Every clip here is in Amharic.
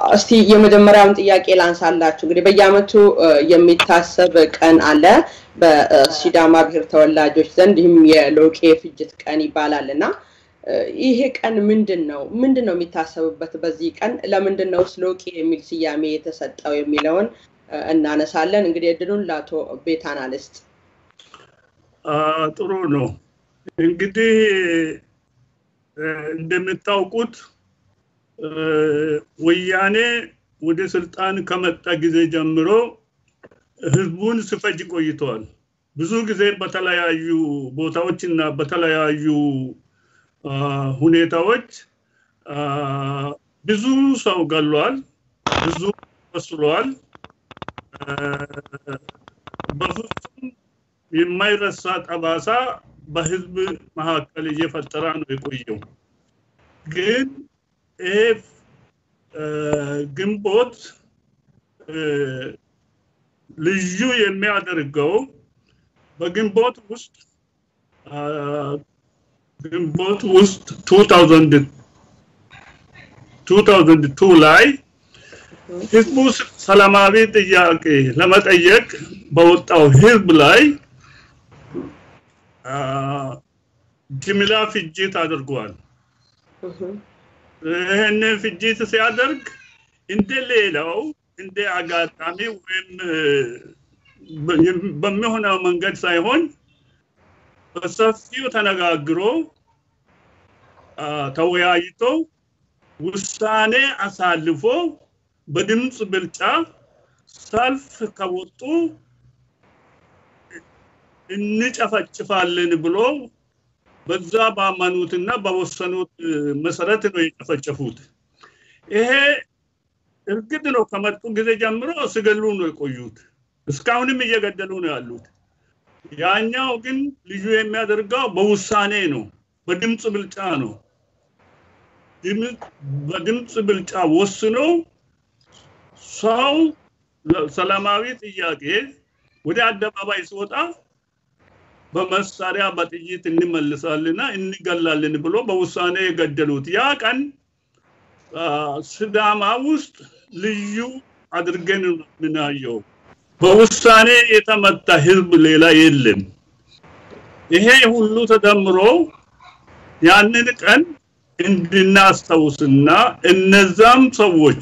እስቲ የመጀመሪያውን ጥያቄ ላንሳላችሁ። እንግዲህ በየአመቱ የሚታሰብ ቀን አለ በሲዳማ ብሔር ተወላጆች ዘንድ ይህም የሎቄ ፍጅት ቀን ይባላል እና ይሄ ቀን ምንድን ነው? ምንድን ነው የሚታሰብበት በዚህ ቀን? ለምንድን ነው ሎቄ የሚል ስያሜ የተሰጠው የሚለውን እናነሳለን። እንግዲህ እድሉን ለአቶ ቤታና ልስጥ። ጥሩ ነው። እንግዲህ እንደምታውቁት ወያኔ ወደ ስልጣን ከመጣ ጊዜ ጀምሮ ህዝቡን ስፈጅ ቆይተዋል። ብዙ ጊዜ በተለያዩ ቦታዎች እና በተለያዩ ሁኔታዎች ብዙ ሰው ገሏል፣ ብዙ ቆስሏል። በፍጹም የማይረሳ ጠባሳ በህዝብ መካከል እየፈጠረ ነው የቆየው። ግን ይሄ ግንቦት ልዩ የሚያደርገው በግንቦት ውስጥ ግንቦት ውስጥ 2002 ላይ ህዝቡ ሰላማዊ ጥያቄ ለመጠየቅ በወጣው ህዝብ ላይ ጅምላ ፍጅት አድርጓል። ይህንን ፍጅት ሲያደርግ እንደ ሌላው እንደ አጋጣሚ ወይም በሚሆነው መንገድ ሳይሆን በሰፊው ተነጋግሮ ተወያይቶ ውሳኔ አሳልፎ በድምፅ ብልጫ ሰልፍ ከወጡ እንጨፈጭፋለን ብሎ በዛ ባመኑትና በወሰኑት መሰረት ነው የጨፈጨፉት። ይሄ እርግጥ ነው ከመጡ ጊዜ ጀምሮ ሲገሉ ነው የቆዩት። እስካሁንም እየገደሉ ነው ያሉት። ያኛው ግን ልዩ የሚያደርገው በውሳኔ ነው፣ በድምፅ ብልጫ ነው። በድምፅ ብልጫ ወስኖ ሰው ሰላማዊ ጥያቄ ወደ አደባባይ ሲወጣ በመሳሪያ በጥይት እንመልሳልና እንገላለን ብሎ በውሳኔ የገደሉት ያ ቀን ስዳማ ውስጥ ልዩ አድርገን የምናየው በውሳኔ የተመታ ህዝብ ሌላ የለም። ይሄ ሁሉ ተደምሮ ያንን ቀን እንድናስታውስና እነዛም ሰዎች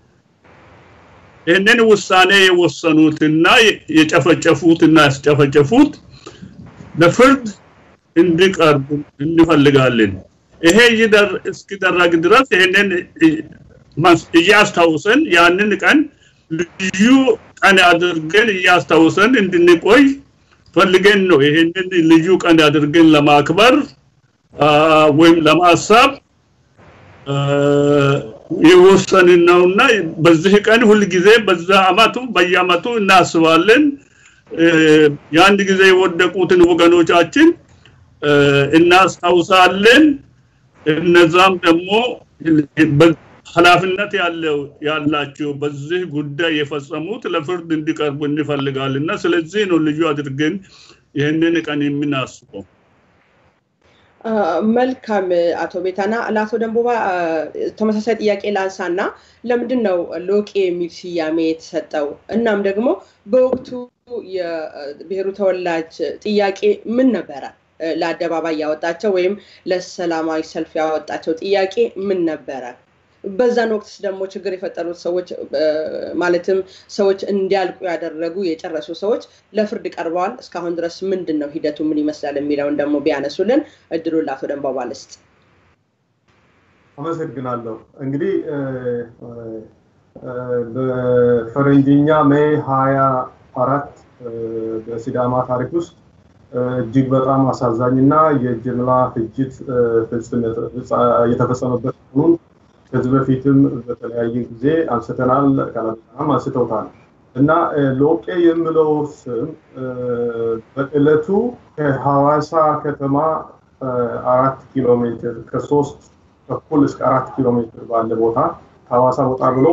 ይህንን ውሳኔ የወሰኑትና የጨፈጨፉትና ያስጨፈጨፉት ለፍርድ እንዲቀርቡ እንፈልጋለን። ይሄ እስኪደረግ ድረስ ይህንን እያስታውሰን ያንን ቀን ልዩ ቀን አድርገን እያስታውሰን እንድንቆይ ፈልገን ነው ይህንን ልዩ ቀን አድርገን ለማክበር ወይም ለማሳብ የወሰንን ነውና በዚህ ቀን ሁልጊዜ በዛ አመቱ በየአመቱ እናስባለን። የአንድ ጊዜ የወደቁትን ወገኖቻችን እናስታውሳለን። እነዛም ደግሞ ኃላፊነት ያለው ያላቸው በዚህ ጉዳይ የፈጸሙት ለፍርድ እንዲቀርቡ እንፈልጋለን እና ስለዚህ ነው ልዩ አድርገን ይህንን ቀን የምናስበው። መልካም አቶ ቤታና ለአቶ ደንቦባ ተመሳሳይ ጥያቄ ላንሳና ለምንድን ነው ሎቄ የሚል ስያሜ የተሰጠው? እናም ደግሞ በወቅቱ የብሔሩ ተወላጅ ጥያቄ ምን ነበረ? ለአደባባይ ያወጣቸው ወይም ለሰላማዊ ሰልፍ ያወጣቸው ጥያቄ ምን ነበረ? በዛን ወቅትስ ደግሞ ችግር የፈጠሩት ሰዎች ማለትም ሰዎች እንዲያልቁ ያደረጉ የጨረሱ ሰዎች ለፍርድ ቀርበዋል። እስካሁን ድረስ ምንድን ነው ሂደቱ ምን ይመስላል የሚለውን ደግሞ ቢያነሱልን እድሉን ለአቶ ደንባባ ልስጥ። አመሰግናለሁ። እንግዲህ በፈረንጅኛ ሜይ ሀያ አራት በሲዳማ ታሪክ ውስጥ እጅግ በጣም አሳዛኝ እና የጅምላ ፍጅት የተፈጸመበት መሆኑን ከዚህ በፊትም በተለያየ ጊዜ አንስተናል፣ ቀለበጣም አንስተውታል እና ሎቄ የሚለው ስም በዕለቱ ከሐዋሳ ከተማ አራት ኪሎ ሜትር ከሶስት ተኩል እስከ አራት ኪሎ ሜትር ባለ ቦታ ከሐዋሳ ወጣ ብሎ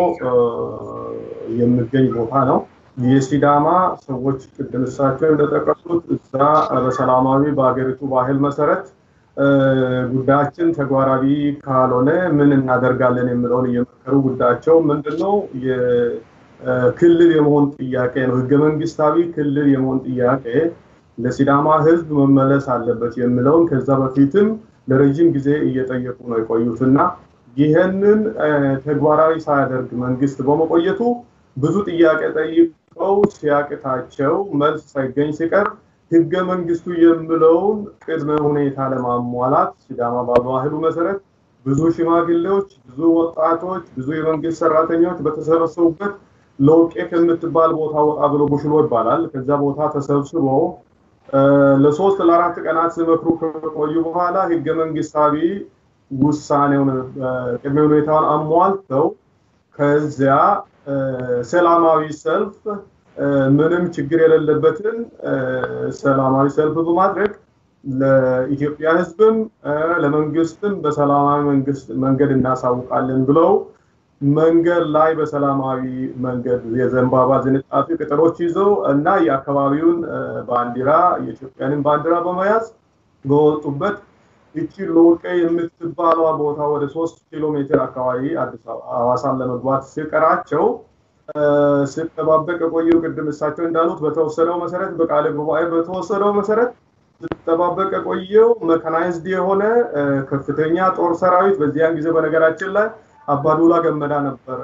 የሚገኝ ቦታ ነው። የሲዳማ ሰዎች ቅድም እሳቸው እንደጠቀሱት እዛ በሰላማዊ በሀገሪቱ ባህል መሰረት ጉዳያችን ተግባራዊ ካልሆነ ምን እናደርጋለን የሚለውን እየመከሩ ጉዳያቸው ምንድነው የክልል የመሆን ጥያቄ ነው። ህገ መንግስታዊ ክልል የመሆን ጥያቄ ለሲዳማ ህዝብ መመለስ አለበት የሚለውን ከዛ በፊትም ለረጅም ጊዜ እየጠየቁ ነው የቆዩት እና ይህንን ተግባራዊ ሳያደርግ መንግስት በመቆየቱ ብዙ ጥያቄ ጠይቀው ሲያቅታቸው መልስ ሳይገኝ ሲቀር ህገ መንግስቱ የሚለውን ቅድመ ሁኔታ ለማሟላት ሲዳማ በባህሉ መሰረት ብዙ ሽማግሌዎች፣ ብዙ ወጣቶች፣ ብዙ የመንግስት ሰራተኞች በተሰበሰቡበት ለውቄ ከምትባል ቦታ ወጣ ብሎ ቡሽሎ ይባላል። ከዛ ቦታ ተሰብስበው ለሶስት ለአራት ቀናት ሲመክሩ ከቆዩ በኋላ ህገ መንግስታዊ ውሳኔውን ቅድመ ሁኔታውን አሟልተው ከዚያ ሰላማዊ ሰልፍ ምንም ችግር የሌለበትን ሰላማዊ ሰልፍ በማድረግ ለኢትዮጵያ ህዝብም ለመንግስትም በሰላማዊ መንገድ እናሳውቃለን ብለው መንገድ ላይ በሰላማዊ መንገድ የዘንባባ ዝንጣፊ ቅጠሎች ይዘው እና የአካባቢውን ባንዲራ የኢትዮጵያንን ባንዲራ በመያዝ በወጡበት እቺ ሎቄ የምትባሏ ቦታ ወደ ሶስት ኪሎ ሜትር አካባቢ አዲስ ሐዋሳን ለመግባት ሲቀራቸው ስጠባበቅ የቆየው ቅድም እሳቸው እንዳሉት በተወሰነው መሰረት በቃለ ጉባኤ በተወሰነው መሰረት ስጠባበቅ የቆየው መካናይዝድ የሆነ ከፍተኛ ጦር ሰራዊት በዚያን ጊዜ በነገራችን ላይ አባዱላ ገመዳ ነበር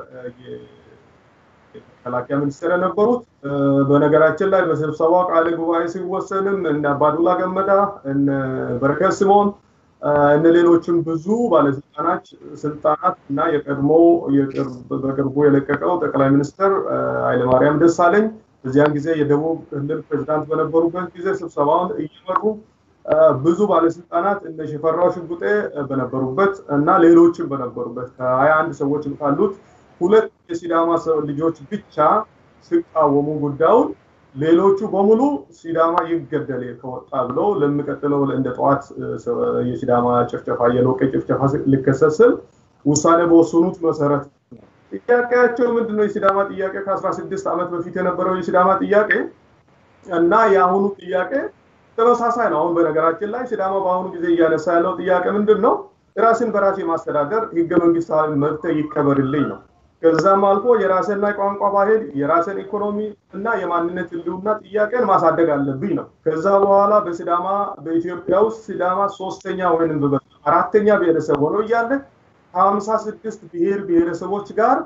የመከላከያ ሚኒስትር የነበሩት። በነገራችን ላይ በስብሰባው ቃለ ጉባኤ ሲወሰንም እነ አባዱላ ገመዳ እነ በረከት ስምኦን እነ ሌሎችም ብዙ ባለስልጣናት ስልጣናት እና የቀድሞ በቅርቡ የለቀቀው ጠቅላይ ሚኒስትር ኃይለማርያም ደሳለኝ በዚያን ጊዜ የደቡብ ክልል ፕሬዚዳንት በነበሩበት ጊዜ ስብሰባውን እየመሩ ብዙ ባለስልጣናት እነ ሽፈራው ሽጉጤ በነበሩበት እና ሌሎችም በነበሩበት ከሀያ አንድ ሰዎች ካሉት ሁለት የሲዳማ ልጆች ብቻ ሲቃወሙ ጉዳዩን ሌሎቹ በሙሉ ሲዳማ ይገደል ከወጣ ብለው ለሚቀጥለው እንደ ጠዋት የሲዳማ ጭፍጨፋ የሎቄ ጭፍጨፋ ሊከሰት ስል ውሳኔ በወሰኑት መሰረት ጥያቄያቸው ምንድነው? የሲዳማ ጥያቄ ከአስራ ስድስት ዓመት በፊት የነበረው የሲዳማ ጥያቄ እና የአሁኑ ጥያቄ ተመሳሳይ ነው። አሁን በነገራችን ላይ ሲዳማ በአሁኑ ጊዜ እያነሳ ያለው ጥያቄ ምንድን ነው? ራስን በራስ የማስተዳደር ህገ መንግስታዊ መብት ይከበርልኝ ነው። ከዛም አልፎ የራስና ቋንቋ ባህል፣ የራስን ኢኮኖሚ እና የማንነት ህልውና ጥያቄን ማሳደግ አለብኝ ነው። ከዛ በኋላ በሲዳማ በኢትዮጵያ ውስጥ ሲዳማ ሶስተኛ ወይንም አራተኛ ብሔረሰብ ሆኖ እያለ ከሀምሳ ስድስት ብሔር ብሔረሰቦች ጋር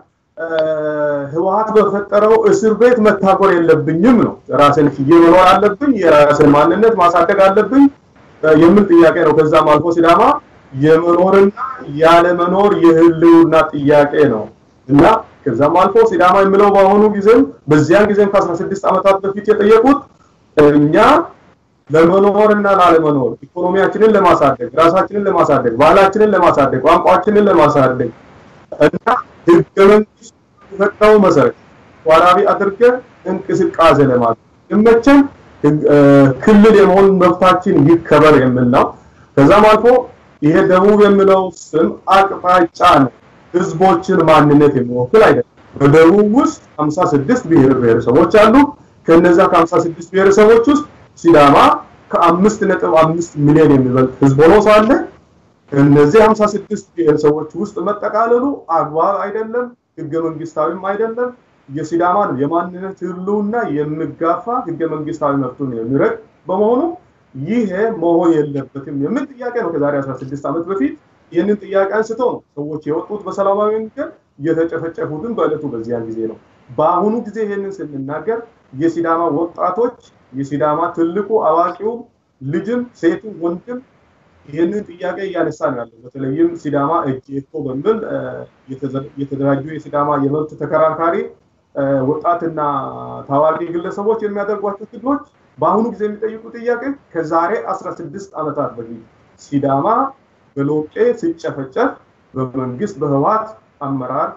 ህወሀት በፈጠረው እስር ቤት መታጎር የለብኝም ነው። ራስን ችዬ መኖር አለብኝ፣ የራስን ማንነት ማሳደግ አለብኝ የሚል ጥያቄ ነው። ከዛም አልፎ ሲዳማ የመኖርና ያለመኖር የህልውና ጥያቄ ነው እና ከዛም አልፎ ሲዳማ የሚለው በአሁኑ ጊዜም በዚያን ጊዜም ከአስራ ስድስት ዓመታት በፊት የጠየቁት እኛ ለመኖርና ላለመኖር ኢኮኖሚያችንን ለማሳደግ ራሳችንን ለማሳደግ ባህላችንን ለማሳደግ ቋንቋችንን ለማሳደግ እና ህገ መንግስት የፈጠረው መሰረት ተዋራቢ አድርገን እንቅስቃሴ ለማድረግ ይመቸን ክልል የመሆን መብታችን ይከበር የሚል ነው። ከዛም አልፎ ይሄ ደቡብ የሚለው ስም አቅጣጫ ነው። ህዝቦችን ማንነት የሚወክል አይደለም። በደቡብ ውስጥ 56 ብሔር ብሔረሰቦች አሉ። ከነዛ ከ56 ብሔረሰቦች ውስጥ ሲዳማ ከአምስት ነጥብ አምስት ሚሊዮን የሚበልጥ ህዝብ ሆኖ ሳለ እነዚህ 56 ብሔረሰቦች ውስጥ መጠቃለሉ አግባብ አይደለም፣ ህገ መንግስታዊም አይደለም። የሲዳማን የማንነት ህልውና የሚጋፋ ህገ መንግስታዊ መብቱን የሚረግ በመሆኑ ይሄ መሆን የለበትም የሚል ጥያቄ ነው። ከዛሬ 16 ዓመት በፊት ይህንን ጥያቄ አንስተው ነው ሰዎች የወጡት በሰላማዊ መንገድ የተጨፈጨፉትን በእለቱ በዚያን ጊዜ ነው። በአሁኑ ጊዜ ይህንን ስንናገር የሲዳማ ወጣቶች የሲዳማ ትልቁ አዋቂው ልጅም ሴቱም ወንድም ይህንን ጥያቄ እያነሳ ነው ያለው። በተለይም ሲዳማ እጄቶ በሚል የተደራጁ የሲዳማ የመብት ተከራካሪ ወጣትና ታዋቂ ግለሰቦች የሚያደርጓቸው ትግሎች በአሁኑ ጊዜ የሚጠይቁ ጥያቄ ከዛሬ 16 ዓመታት በፊት ሲዳማ በሎቄ ሲጨፈጨፍ በመንግስት በህወሓት አመራር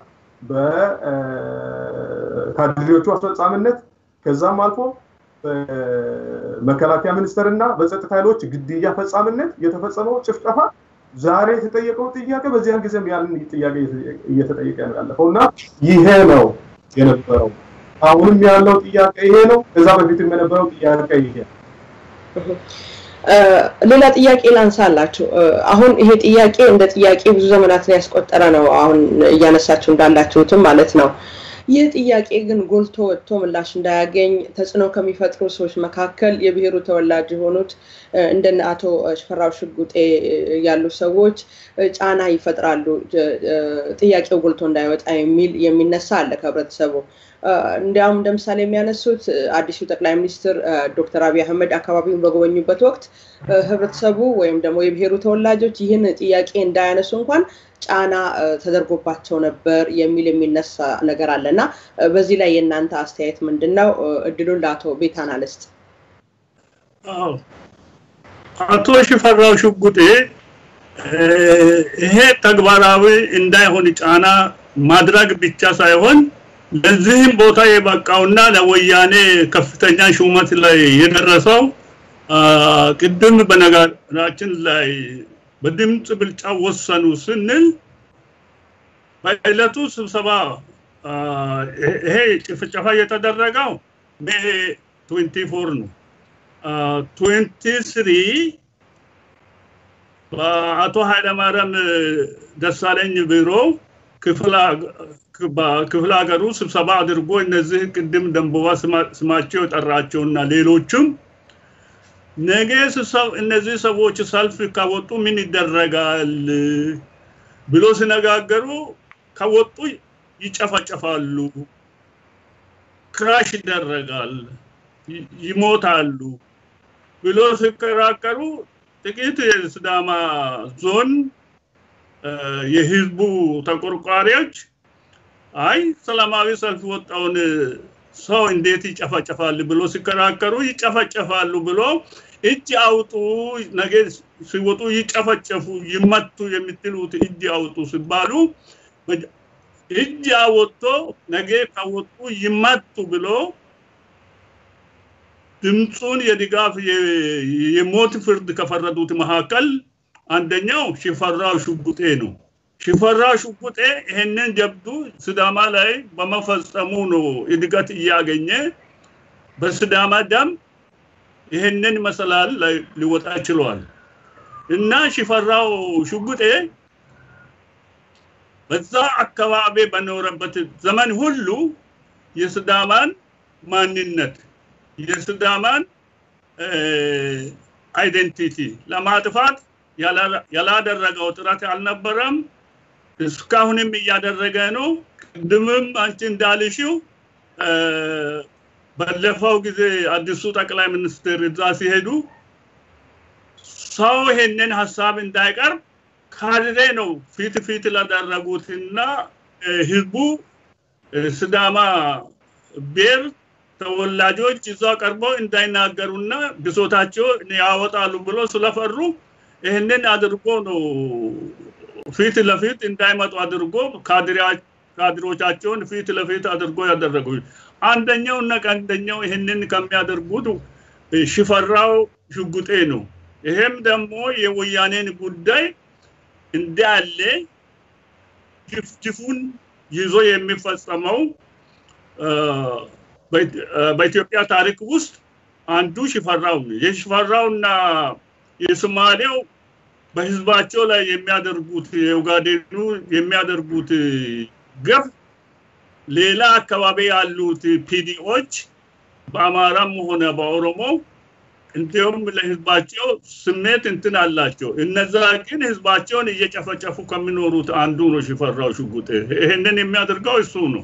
በካድሬዎቹ አስፈጻሚነት ከዛም አልፎ በመከላከያ ሚኒስቴር እና በጸጥታ ኃይሎች ግድያ ፈጻሚነት የተፈጸመው ጭፍጨፋ ዛሬ የተጠየቀው ጥያቄ በዚያን ጊዜም ያንን ጥያቄ እየተጠየቀ ነው ያለፈው እና ይሄ ነው የነበረው። አሁንም ያለው ጥያቄ ይሄ ነው። ከዛ በፊትም የነበረው ጥያቄ ይሄ ሌላ ጥያቄ ላንሳላችሁ። አሁን ይሄ ጥያቄ እንደ ጥያቄ ብዙ ዘመናትን ያስቆጠረ ነው። አሁን እያነሳችሁ እንዳላችሁትም ማለት ነው። ይህ ጥያቄ ግን ጎልቶ ወጥቶ ምላሽ እንዳያገኝ ተጽዕኖ ከሚፈጥሩ ሰዎች መካከል የብሔሩ ተወላጅ የሆኑት እንደነ አቶ ሽፈራው ሽጉጤ ያሉ ሰዎች ጫና ይፈጥራሉ፣ ጥያቄው ጎልቶ እንዳይወጣ የሚል የሚነሳ አለ ከህብረተሰቡ። እንዲያውም እንደ ምሳሌ የሚያነሱት አዲሱ ጠቅላይ ሚኒስትር ዶክተር አብይ አህመድ አካባቢውን በጎበኙበት ወቅት ህብረተሰቡ ወይም ደግሞ የብሔሩ ተወላጆች ይህን ጥያቄ እንዳያነሱ እንኳን ጫና ተደርጎባቸው ነበር የሚል የሚነሳ ነገር አለ እና በዚህ ላይ የእናንተ አስተያየት ምንድን ነው? እድሉን ለአቶ ቤታና ልስጥ። አቶ ሽፈራው ሽጉጤ ይሄ ተግባራዊ እንዳይሆን ጫና ማድረግ ብቻ ሳይሆን ለዚህም ቦታ የበቃውና ለወያኔ ከፍተኛ ሹመት ላይ የደረሰው ቅድም በነገራችን ላይ በድምፅ ብልጫ ወሰኑ ስንል በዕለቱ ስብሰባ ይሄ ጭፍጨፋ የተደረገው ሜ 24 ነው። 23 በአቶ ኃይለማርያም ደሳለኝ ቢሮ ክፍለ ሀገሩ ስብሰባ አድርጎ እነዚህ ቅድም ደንበባ ስማቸው የጠራቸውና ሌሎችም ነገ እነዚህ ሰዎች ሰልፍ ካወጡ ምን ይደረጋል ብሎ ሲነጋገሩ ከወጡ ይጨፈጨፋሉ፣ ክራሽ ይደረጋል፣ ይሞታሉ ብሎ ሲከራከሩ ጥቂት የስዳማ ዞን የህዝቡ ተቆርቋሪዎች አይ ሰላማዊ ሰልፍ ወጣውን ሰው እንዴት ይጨፈጨፋል ብሎ ሲከራከሩ ይጨፈጨፋሉ ብሎ እጅ አውጡ፣ ነገ ሲወጡ ይጨፈጨፉ፣ ይመቱ የምትሉት እጅ አውጡ ሲባሉ እጅ አወጥቶ ነገ ካወጡ ይመቱ ብሎ ድምፁን የድጋፍ የሞት ፍርድ ከፈረዱት መካከል አንደኛው ሽፈራው ሽጉጤ ነው። ሽፈራው ሽጉጤ ይሄንን ጀብዱ ስዳማ ላይ በመፈጸሙ ነው እድገት እያገኘ በስዳማ ደም ይሄንን መሰላል ላይ ሊወጣ ችሏል። እና ሽፈራው ሽጉጤ በዛ አካባቢ በኖረበት ዘመን ሁሉ የስዳማን ማንነት የስዳማን አይደንቲቲ ለማጥፋት ያላደረገው ጥረት አልነበረም። እስካሁንም እያደረገ ነው። ቅድምም አንቺ እንዳልሽው ባለፈው ጊዜ አዲሱ ጠቅላይ ሚኒስትር እዛ ሲሄዱ ሰው ይሄንን ሀሳብ እንዳይቀርብ ካድሬ ነው ፊት ፊት ላደረጉትና ህዝቡ ስዳማ ብሔር ተወላጆች እዛ ቀርበው እንዳይናገሩና ብሶታቸው ያወጣሉ ብሎ ስለፈሩ ይህንን አድርጎ ነው ፊት ለፊት እንዳይመጡ አድርጎ ካድሮቻቸውን ፊት ለፊት አድርጎ ያደረጉ አንደኛው እና ቀንደኛው ይህንን ከሚያደርጉት ሽፈራው ሽጉጤ ነው። ይሄም ደግሞ የወያኔን ጉዳይ እንዳለ ጅፍጅፉን ይዞ የሚፈጸመው በኢትዮጵያ ታሪክ ውስጥ አንዱ ሽፈራው ነው። የሽፈራውና የሶማሌው በህዝባቸው ላይ የሚያደርጉት የኡጋዴኑ የሚያደርጉት ገፍ ሌላ አካባቢ ያሉት ፒዲኦች በአማራም ሆነ በኦሮሞ እንዲሁም ለህዝባቸው ስሜት እንትን አላቸው። እነዛ ግን ህዝባቸውን እየጨፈጨፉ ከሚኖሩት አንዱ ነው ሽፈራው ሽጉጤ። ይህንን የሚያደርገው እሱ ነው።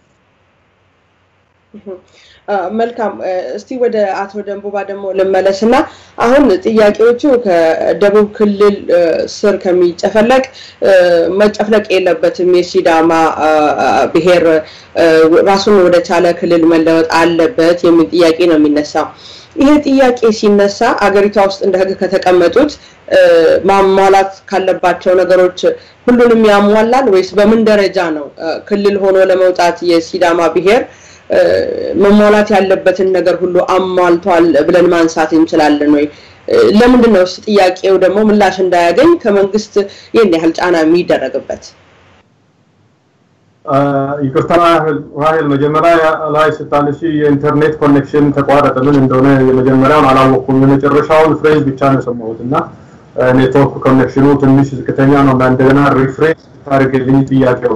መልካም እስቲ ወደ አቶ ደንቡባ ደግሞ ልመለስ እና አሁን ጥያቄዎቹ ከደቡብ ክልል ስር ከሚጨፈለቅ መጨፍለቅ የለበትም የሲዳማ ብሔር ራሱን ወደ ቻለ ክልል መለወጥ አለበት የሚል ጥያቄ ነው የሚነሳው። ይሄ ጥያቄ ሲነሳ አገሪቷ ውስጥ እንደ ህግ ከተቀመጡት ማሟላት ካለባቸው ነገሮች ሁሉንም ያሟላል ወይስ በምን ደረጃ ነው ክልል ሆኖ ለመውጣት የሲዳማ ብሔር መሟላት ያለበትን ነገር ሁሉ አሟልቷል ብለን ማንሳት እንችላለን ወይ? ለምንድን ነው ጥያቄው ደግሞ ምላሽ እንዳያገኝ ከመንግስት ይህን ያህል ጫና የሚደረግበት? ይቅርታ ራሄል፣ መጀመሪያ ላይ ስታነሺ የኢንተርኔት ኮኔክሽን ተቋረጠ። ምን እንደሆነ የመጀመሪያውን አላወቅኩም። የመጨረሻውን ፍሬዝ ብቻ ነው የሰማሁት እና ኔትወርክ ኮኔክሽኑ ትንሽ ዝቅተኛ ነው እና እንደገና ሪፍሬሽ ታደርግልኝ ጥያቄው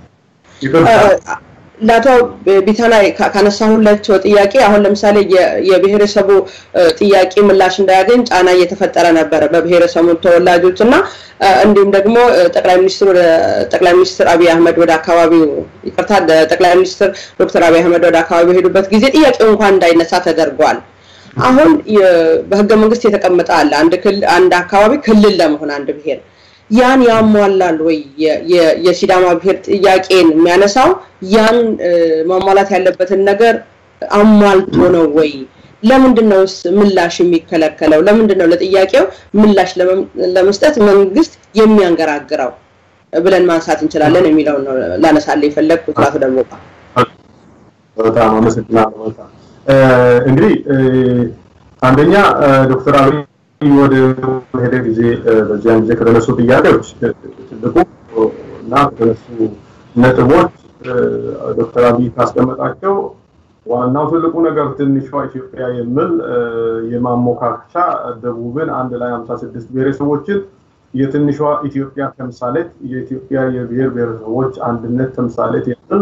ለአቶ ቢታና ካነሳሁላቸው ጥያቄ አሁን ለምሳሌ የብሔረሰቡ ጥያቄ ምላሽ እንዳያገኝ ጫና እየተፈጠረ ነበረ በብሔረሰቡ ተወላጆች እና እንዲሁም ደግሞ ጠቅላይ ሚኒስትሩ ጠቅላይ ሚኒስትር አብይ አህመድ ወደ አካባቢው ይቅርታ ጠቅላይ ሚኒስትር ዶክተር አብይ አህመድ ወደ አካባቢው በሄዱበት ጊዜ ጥያቄው እንኳን እንዳይነሳ ተደርጓል። አሁን በህገ መንግስት የተቀመጠ አለ አንድ አካባቢ ክልል ለመሆን አንድ ብሔር ያን ያሟላል ወይ? የሲዳማ ብሔር ጥያቄን የሚያነሳው ያን ማሟላት ያለበትን ነገር አሟልቶ ነው ወይ? ለምንድን ነው ምላሽ የሚከለከለው? ለምንድን ነው ለጥያቄው ምላሽ ለመስጠት መንግስት የሚያንገራግረው ብለን ማንሳት እንችላለን የሚለውን ነው ላነሳለ የፈለግኩት። አቶ ደግሞ በጣም አመሰግናለሁ። በጣም እንግዲህ አንደኛ ዶክተር አብይ ወደ ሄደ ጊዜ በዚያን ጊዜ ከተነሱ ጥያቄዎች ትልቁ እና ከተነሱ ነጥቦች ዶክተር አብይ ካስቀመጣቸው ዋናው ትልቁ ነገር ትንሿ ኢትዮጵያ የሚል የማሞካከቻ ደቡብን አንድ ላይ 56 ብሔረሰቦችን የትንሿ ኢትዮጵያ ተምሳሌት የኢትዮጵያ የብሔር ብሔረሰቦች አንድነት ተምሳሌት የሚል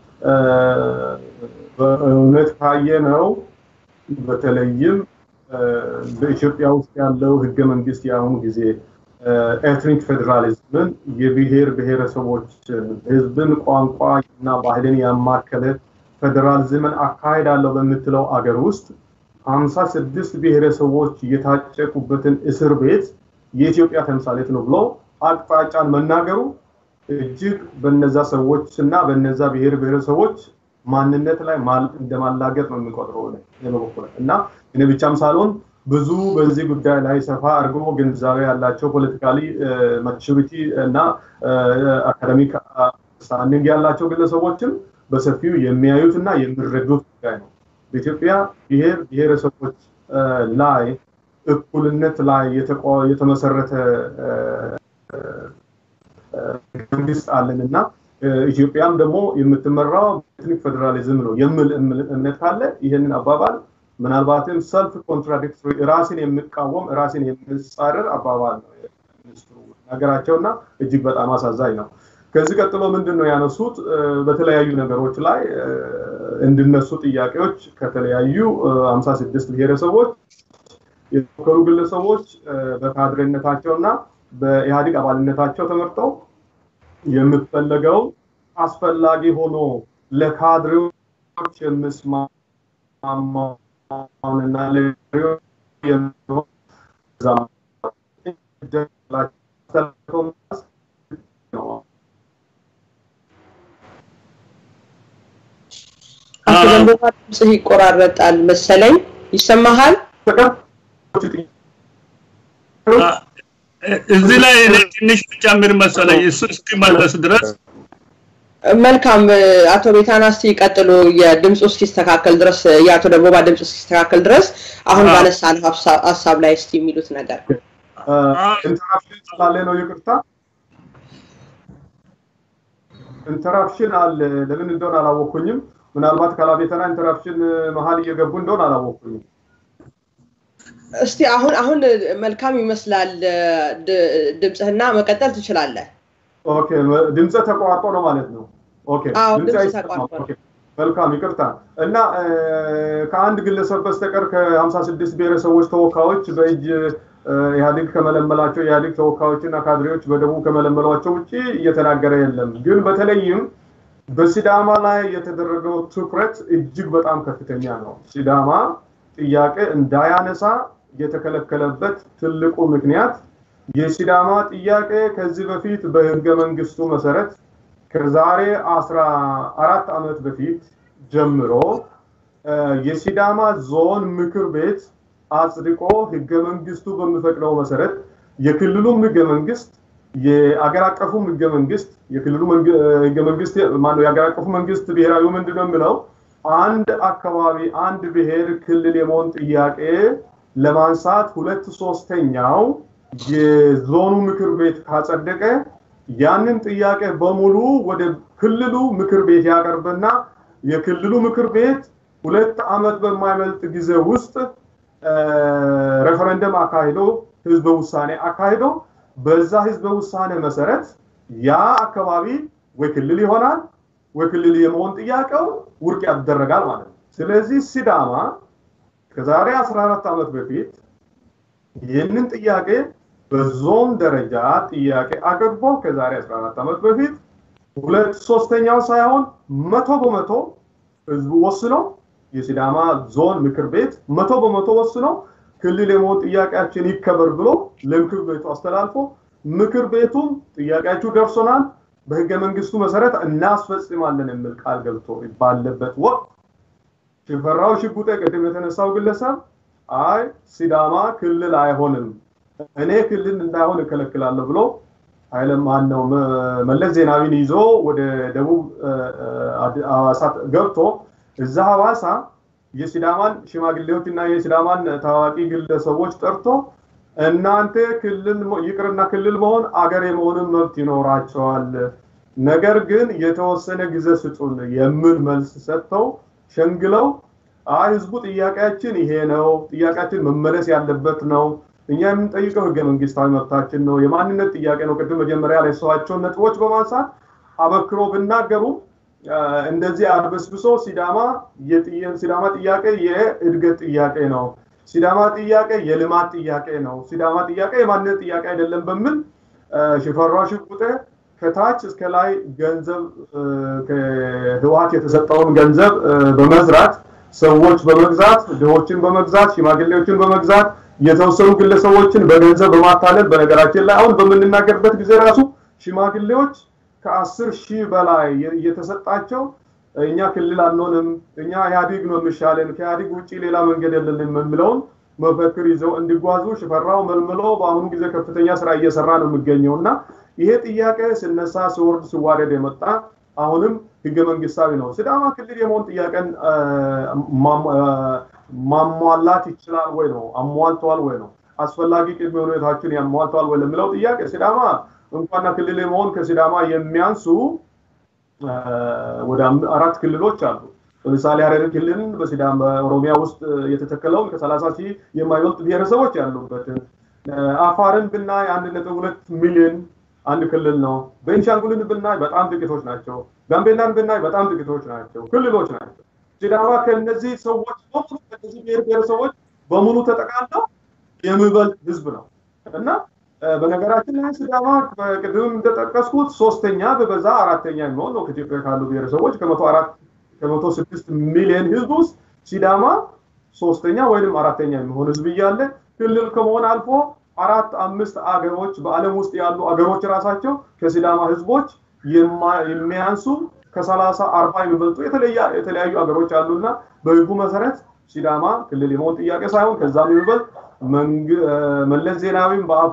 በእውነት ካየ ነው በተለይም በኢትዮጵያ ውስጥ ያለው ህገ መንግስት የአሁኑ ጊዜ ኤትኒክ ፌዴራሊዝምን የብሔር ብሔረሰቦችን ህዝብን ቋንቋ እና ባህልን ያማከለ ፌዴራሊዝምን አካሄዳለሁ በምትለው አገር ውስጥ ሀምሳ ስድስት ብሔረሰቦች የታጨቁበትን እስር ቤት የኢትዮጵያ ተምሳሌት ነው ብሎ አቅጣጫን መናገሩ እጅግ በነዛ ሰዎች እና በነዛ ብሔር ብሔረሰቦች ማንነት ላይ እንደማላገጥ ነው የሚቆጥረው በበኩል እና እኔ ብቻም ሳልሆን ብዙ በዚህ ጉዳይ ላይ ሰፋ አድርጎ ግንዛቤ ያላቸው ፖለቲካሊ ማቹሪቲ እና አካደሚክ ስታንዲንግ ያላቸው ግለሰቦችም በሰፊው የሚያዩት እና የሚረዱት ጉዳይ ነው። በኢትዮጵያ ብሔር ብሔረሰቦች ላይ እኩልነት ላይ የተመሰረተ መንግስት አለን እና ኢትዮጵያም ደግሞ የምትመራው ኤትኒክ ፌዴራሊዝም ነው የሚል እምነት ካለ ይህንን አባባል ምናልባትም ሰልፍ ኮንትራዲክቶሪ ራስን የሚቃወም ራስን የሚጻረር አባባል ነው ሚኒስትሩ ነገራቸውና እጅግ በጣም አሳዛኝ ነው። ከዚህ ቀጥሎ ምንድን ነው ያነሱት? በተለያዩ ነገሮች ላይ እንዲነሱ ጥያቄዎች ከተለያዩ 56 ብሔረሰቦች የተወከሉ ግለሰቦች በካድሬነታቸውና በኢህአዴግ አባልነታቸው ተመርጠው የሚፈለገው አስፈላጊ ሆኖ ለካድሬዎች የሚስማማውንና አቶ ደንቦባ ድምፅህ ይቆራረጣል መሰለኝ። ይሰማሃል? እዚህ ላይ እኔ ትንሽ ብጨምር መሰለኝ እሱ እስኪመለስ ድረስ መልካም አቶ ቤታና እስቲ ቀጥሉ የድምፁ እስኪስተካከል ድረስ የአቶ ደቦባ ድምፅ እስኪስተካከል ድረስ አሁን ባነሳን ሀሳብ ላይ እስቲ የሚሉት ነገር ኢንተራፕሽን ስላለ ነው ይቅርታ ኢንተራፕሽን አለ ለምን እንደሆነ አላወኩኝም ምናልባት ካላቤተና ኢንተራፕሽን መሀል እየገቡ እንደሆነ አላወኩኝም እስቲ አሁን አሁን መልካም ይመስላል ድምፅህና መቀጠል ትችላለህ ኦኬ ድምፀ ተቋርጦ ነው ማለት ነው ኦኬ አዎ ድምፄ ድምፅ አይሰማም። ተቋርጧል ኦኬ፣ መልካም ይቅርታ እና ከአንድ ግለሰብ በስተቀር ከ56 ብሔረሰቦች ተወካዮች በእጅ ኢህአዴግ ከመለመላቸው ኢህአዴግ ተወካዮችና ካድሬዎች በደቡብ ከመለመሏቸው ውጭ እየተናገረ የለም። ግን በተለይም በሲዳማ ላይ የተደረገው ትኩረት እጅግ በጣም ከፍተኛ ነው። ሲዳማ ጥያቄ እንዳያነሳ የተከለከለበት ትልቁ ምክንያት የሲዳማ ጥያቄ ከዚህ በፊት በህገ መንግስቱ መሰረት ከዛሬ አስራ አራት ዓመት በፊት ጀምሮ የሲዳማ ዞን ምክር ቤት አጽድቆ ህገ መንግስቱ በሚፈቅደው መሰረት የክልሉም ህገ መንግስት የአገር አቀፉም ህገ መንግስት የክልሉ ህገ መንግስት ማነው የአገር አቀፉ መንግስት ብሔራዊ ምንድን ነው የሚለው አንድ አካባቢ አንድ ብሔር ክልል የመሆን ጥያቄ ለማንሳት ሁለት ሶስተኛው የዞኑ ምክር ቤት ካጸደቀ ያንን ጥያቄ በሙሉ ወደ ክልሉ ምክር ቤት ያቀርብና የክልሉ ምክር ቤት ሁለት ዓመት በማይበልጥ ጊዜ ውስጥ ሬፈረንደም አካሂዶ ህዝበ ውሳኔ አካሂዶ በዛ ህዝበ ውሳኔ መሰረት ያ አካባቢ ወይ ክልል ይሆናል ወይ ክልል የመሆን ጥያቄው ውድቅ ያደረጋል ማለት ነው። ስለዚህ ሲዳማ ከዛሬ 14 ዓመት በፊት ይህንን ጥያቄ በዞን ደረጃ ጥያቄ አቅርቦ ከዛሬ 14 ዓመት በፊት ሁለት ሶስተኛው ሳይሆን መቶ በመቶ ህዝቡ ወስኖ የሲዳማ ዞን ምክር ቤት መቶ በመቶ ወስኖ ክልል የመሆን ጥያቄያችን ይከበር ብሎ ለምክር ቤቱ አስተላልፎ ምክር ቤቱም ጥያቄያችሁ ደርሶናል፣ በህገ መንግስቱ መሰረት እናስፈጽማለን የሚል ቃል ገብቶ ባለበት ወቅት ሽፈራው ሽጉጤ ቅድም የተነሳው ግለሰብ አይ ሲዳማ ክልል አይሆንም፣ እኔ ክልል እንዳይሆን እከለክላለሁ ብሎ ኃይለ ማነው መለስ ዜናዊን ይዞ ወደ ደቡብ ሐዋሳ ገብቶ እዛ ሐዋሳ የሲዳማን ሽማግሌዎች እና የሲዳማን ታዋቂ ግለሰቦች ጠርቶ እናንተ ክልል ይቅርና ክልል መሆን አገር የመሆንን መብት ይኖራቸዋል፣ ነገር ግን የተወሰነ ጊዜ ስጡን የሚል መልስ ሰጥተው ሸንግለው አይ ህዝቡ ጥያቄያችን ይሄ ነው፣ ጥያቄያችን መመለስ ያለበት ነው፣ እኛ የምንጠይቀው ህገ መንግስታዊ መብታችን ነው፣ የማንነት ጥያቄ ነው። ቅድም መጀመሪያ ላይ ሰዋቸውን ነጥቦች በማንሳት አበክሮ ብናገሩም እንደዚህ አድበስብሶ ሲዳማ ሲዳማ ጥያቄ የእድገት ጥያቄ ነው፣ ሲዳማ ጥያቄ የልማት ጥያቄ ነው፣ ሲዳማ ጥያቄ የማንነት ጥያቄ አይደለም በሚል ሽፈራው ሽጉጤ ከታች እስከ ላይ ገንዘብ ከህወሀት የተሰጠውን ገንዘብ በመዝራት ሰዎች በመግዛት ድሆችን በመግዛት ሽማግሌዎችን በመግዛት የተወሰኑ ግለሰቦችን በገንዘብ በማታለል በነገራችን ላይ አሁን በምንናገርበት ጊዜ ራሱ ሽማግሌዎች ከአስር ሺህ በላይ እየተሰጣቸው እኛ ክልል አንሆንም፣ እኛ ኢህአዲግ ነው የሚሻለን፣ ከኢህአዲግ ውጭ ሌላ መንገድ የለንም የሚለውን መፈክር ይዘው እንዲጓዙ ሽፈራው መልምሎ በአሁኑ ጊዜ ከፍተኛ ስራ እየሰራ ነው የሚገኘው እና ይሄ ጥያቄ ስነሳ ሲወርድ ሲዋረድ የመጣ አሁንም ህገ መንግስታዊ ነው። ሲዳማ ክልል የመሆን ጥያቄን ማሟላት ይችላል ወይ ነው? አሟልተዋል ወይ ነው? አስፈላጊ ቅድመ ሁኔታዎችን ያሟልተዋል ወይ ለሚለው ጥያቄ ሲዳማ እንኳንና ክልል የመሆን ከሲዳማ የሚያንሱ ወደ አራት ክልሎች አሉ። ለምሳሌ ሀረሪ ክልል በሲዳማ በኦሮሚያ ውስጥ የተተከለውን ከሰላሳ ሺህ የማይበልጥ ብሔረሰቦች ያሉበትን አፋርን ብናይ አንድ ነጥብ ሁለት ሚሊዮን አንድ ክልል ነው። ቤንሻንጉልን ብናይ በጣም ጥቂቶች ናቸው። ጋምቤላን ብናይ በጣም ጥቂቶች ናቸው፣ ክልሎች ናቸው። ሲዳማ ከእነዚህ ሰዎች በሙሉ ከእነዚህ ብሔር ብሔረሰቦች በሙሉ ተጠቃለው የሚበልጥ ህዝብ ነው እና በነገራችን ላይ ሲዳማ ቅድም እንደጠቀስኩት ሶስተኛ በበዛ አራተኛ የሚሆን ነው ከኢትዮጵያ ካሉ ብሔረሰቦች ከመቶ አራት ከመቶ ስድስት ሚሊዮን ህዝብ ውስጥ ሲዳማ ሶስተኛ ወይም አራተኛ የሚሆን ህዝብ እያለ ክልል ከመሆን አልፎ አራት አምስት አገሮች በዓለም ውስጥ ያሉ አገሮች ራሳቸው ከሲዳማ ህዝቦች የሚያንሱ ከሰላሳ አርባ የሚበልጡ የተለያዩ አገሮች አሉና በህጉ መሰረት ሲዳማ ክልል የመሆን ጥያቄ ሳይሆን ከዛም የሚበልጥ መለስ ዜናዊም በአፉ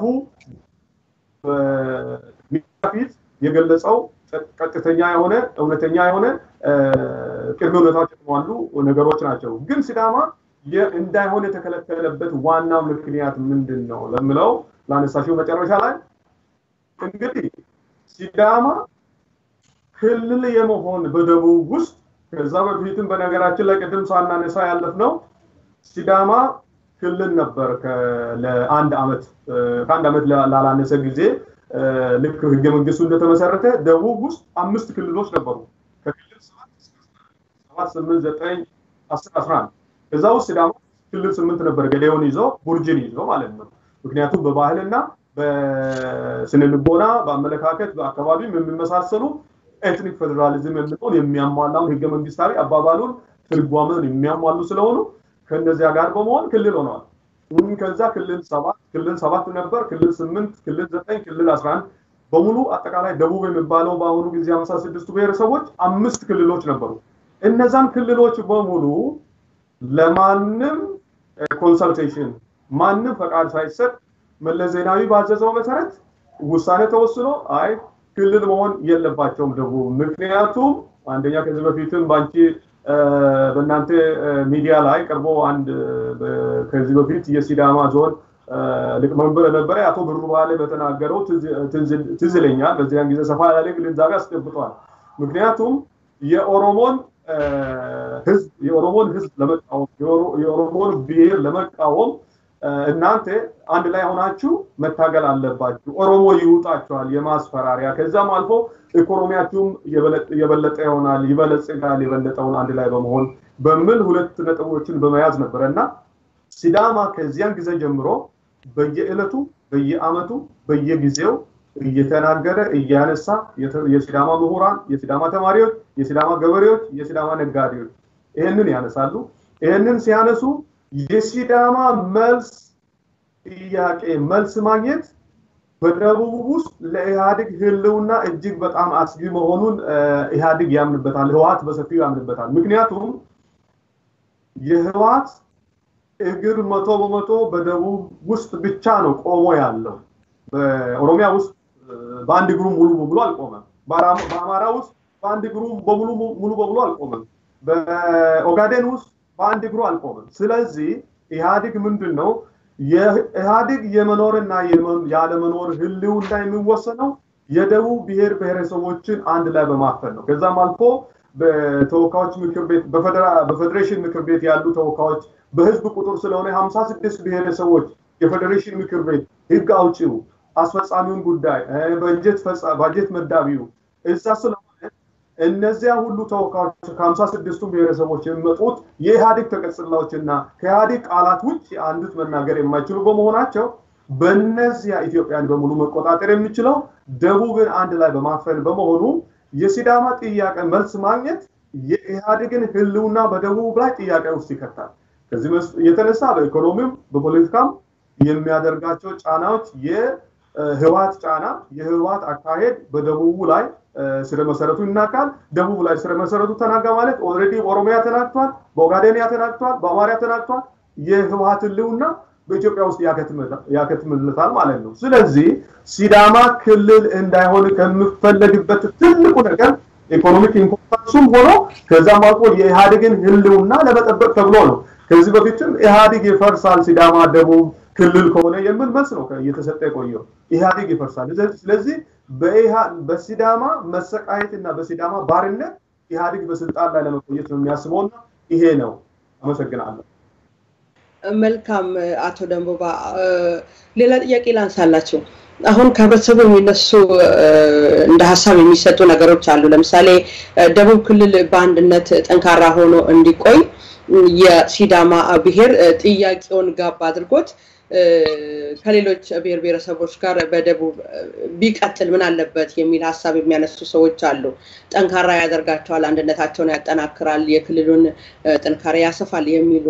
ፊት የገለጸው ቀጥተኛ የሆነ እውነተኛ የሆነ ቅድመ ሁኔታዎች የተሟሉ ነገሮች ናቸው። ግን ሲዳማ እንዳይሆን የተከለከለበት ዋናው ምክንያት ምንድን ነው ለምለው ላነሳሽው መጨረሻ ላይ እንግዲህ ሲዳማ ክልል የመሆን በደቡብ ውስጥ ከዛ በፊትም በነገራችን ላይ ቅድም ሳናነሳ ያለፍ ነው ሲዳማ ክልል ነበር ለአንድ አመት ከአንድ አመት ላላነሰ ጊዜ ልክ ህገ መንግስቱ እንደተመሰረተ ደቡብ ውስጥ አምስት ክልሎች ነበሩ። ከክልል ሰባት ስምንት ዘጠኝ አስር አስራ አንድ ከዛ ውስጥ ሲዳማ ክልል ስምንት ነበር ገዴውን ይዞ ቡርጅን ይዞ ማለት ነው። ምክንያቱም በባህልና በስነ ልቦና በአመለካከት በአካባቢም የሚመሳሰሉ ኤትኒክ ፌዴራሊዝም የሚለውን የሚያሟላውን ህገ መንግስታዊ አባባሉን ትርጓሜውን የሚያሟሉ ስለሆኑ ከእነዚያ ጋር በመሆን ክልል ሆነዋል። ከዛ ክልል ሰባት ክልል ሰባት ነበር፣ ክልል ስምንት፣ ክልል ዘጠኝ፣ ክልል አስራ አንድ በሙሉ አጠቃላይ ደቡብ የሚባለው በአሁኑ ጊዜ ሀምሳ ስድስቱ ብሔረሰቦች አምስት ክልሎች ነበሩ። እነዛን ክልሎች በሙሉ ለማንም ኮንሰልቴሽን ማንም ፈቃድ ሳይሰጥ መለስ ዜናዊ ባዘዘው መሰረት ውሳኔ ተወስኖ አይ ክልል መሆን የለባቸውም ደቡብ። ምክንያቱም አንደኛ ከዚህ በፊትም በአንቺ በእናንተ ሚዲያ ላይ ቀርቦ አንድ ከዚህ በፊት የሲዳማ ዞን ሊቀመንበር የነበረ አቶ ብሩ ባሌ በተናገረው ትዝ ይለኛል። በዚያን ጊዜ ሰፋ ያለ ግንዛቤ አስገብቷል። ምክንያቱም የኦሮሞን ህዝብ የኦሮሞን ህዝብ ለመቃወም የኦሮሞን ብሔር ለመቃወም እናንተ አንድ ላይ ሆናችሁ መታገል አለባችሁ። ኦሮሞ ይውጣችኋል፣ የማስፈራሪያ ከዛም አልፎ ኢኮኖሚያችሁም የበለጠ ይሆናል፣ ይበለጽጋል፣ የበለጠውን አንድ ላይ በመሆን በሚል ሁለት ነጥቦችን በመያዝ ነበረ እና ሲዳማ ከዚያን ጊዜ ጀምሮ በየዕለቱ በየአመቱ በየጊዜው እየተናገረ እያነሳ የሲዳማ ምሁራን፣ የሲዳማ ተማሪዎች፣ የሲዳማ ገበሬዎች፣ የሲዳማ ነጋዴዎች ይህንን ያነሳሉ። ይህንን ሲያነሱ የሲዳማ መልስ ጥያቄ መልስ ማግኘት በደቡብ ውስጥ ለኢህአዴግ ህልውና እጅግ በጣም አስጊ መሆኑን ኢህአዴግ ያምንበታል፣ ህወሀት በሰፊው ያምንበታል። ምክንያቱም የህወሀት እግር መቶ በመቶ በደቡብ ውስጥ ብቻ ነው ቆሞ ያለው። በኦሮሚያ ውስጥ በአንድ እግሩ ሙሉ በሙሉ አልቆመም። በአማራ ውስጥ በአንድ እግሩ በሙሉ ሙሉ በሙሉ አልቆመም። በኦጋዴን ውስጥ በአንድ እግሩ አልቆመም። ስለዚህ ኢህአዴግ ምንድን ነው የኢህአዴግ የመኖርና ያለመኖር ህልውና የሚወሰነው የደቡብ ብሔር ብሔረሰቦችን አንድ ላይ በማፈን ነው። ከዛም አልፎ በተወካዮች ምክር ቤት በፌዴሬሽን ምክር ቤት ያሉ ተወካዮች በህዝብ ቁጥር ስለሆነ ሀምሳ ስድስት ብሔረሰቦች የፌዴሬሽን ምክር ቤት ህግ አውጪው አስፈጻሚውን ጉዳይ ባጀት መዳቢው እዛ ስለሆነ እነዚያ ሁሉ ተወካዮች ከሀምሳ ስድስቱም ብሔረሰቦች የሚመጡት የኢህአዴግ ተቀጽላዎችና ከኢህአዴግ ቃላት ውጭ አንዱት መናገር የማይችሉ በመሆናቸው በእነዚያ ኢትዮጵያን በሙሉ መቆጣጠር የሚችለው ደቡብን አንድ ላይ በማፈን በመሆኑ የሲዳማ ጥያቄ መልስ ማግኘት የኢህአዴግን ህልውና በደቡብ ላይ ጥያቄ ውስጥ ይከታል። ከዚህ የተነሳ በኢኮኖሚም በፖለቲካም የሚያደርጋቸው ጫናዎች የህወሀት ጫና የህወሀት አካሄድ በደቡቡ ላይ ስረ መሰረቱ ይናካል። ደቡብ ላይ ስረ መሰረቱ ተናጋ ማለት ኦልሬዲ ኦሮሚያ ተናግቷል፣ በኦጋዴንያ ተናግቷል፣ በአማርያ ተናግቷል። የህወሀት ህልውና በኢትዮጵያ ውስጥ ያከትምለታል ማለት ነው። ስለዚህ ሲዳማ ክልል እንዳይሆን ከሚፈለግበት ትልቁ ነገር ኢኮኖሚክ ኢምፖርታንሱም ሆኖ ከዛም አልፎ የኢህአዴግን ህልውና ለመጠበቅ ተብሎ ነው። ከዚህ በፊትም ኢህአዴግ ይፈርሳል ሲዳማ ደቡብ ክልል ከሆነ የሚል መልስ ነው እየተሰጠ የቆየው። ኢህአዴግ ይፈርሳል። ስለዚህ በሲዳማ መሰቃየት እና በሲዳማ ባርነት ኢህአዴግ በስልጣን ላይ ለመቆየት ነው የሚያስበውና ይሄ ነው። አመሰግናለሁ። መልካም አቶ ደንቦባ፣ ሌላ ጥያቄ ላንሳላችሁ። አሁን ከህብረተሰቡ የሚነሱ እንደ ሀሳብ የሚሰጡ ነገሮች አሉ። ለምሳሌ ደቡብ ክልል በአንድነት ጠንካራ ሆኖ እንዲቆይ የሲዳማ ብሔር ጥያቄውን ጋብ አድርጎት ከሌሎች ብሔር ብሔረሰቦች ጋር በደቡብ ቢቀጥል ምን አለበት የሚል ሀሳብ የሚያነሱ ሰዎች አሉ። ጠንካራ ያደርጋቸዋል፣ አንድነታቸውን ያጠናክራል፣ የክልሉን ጥንካሬ ያሰፋል የሚሉ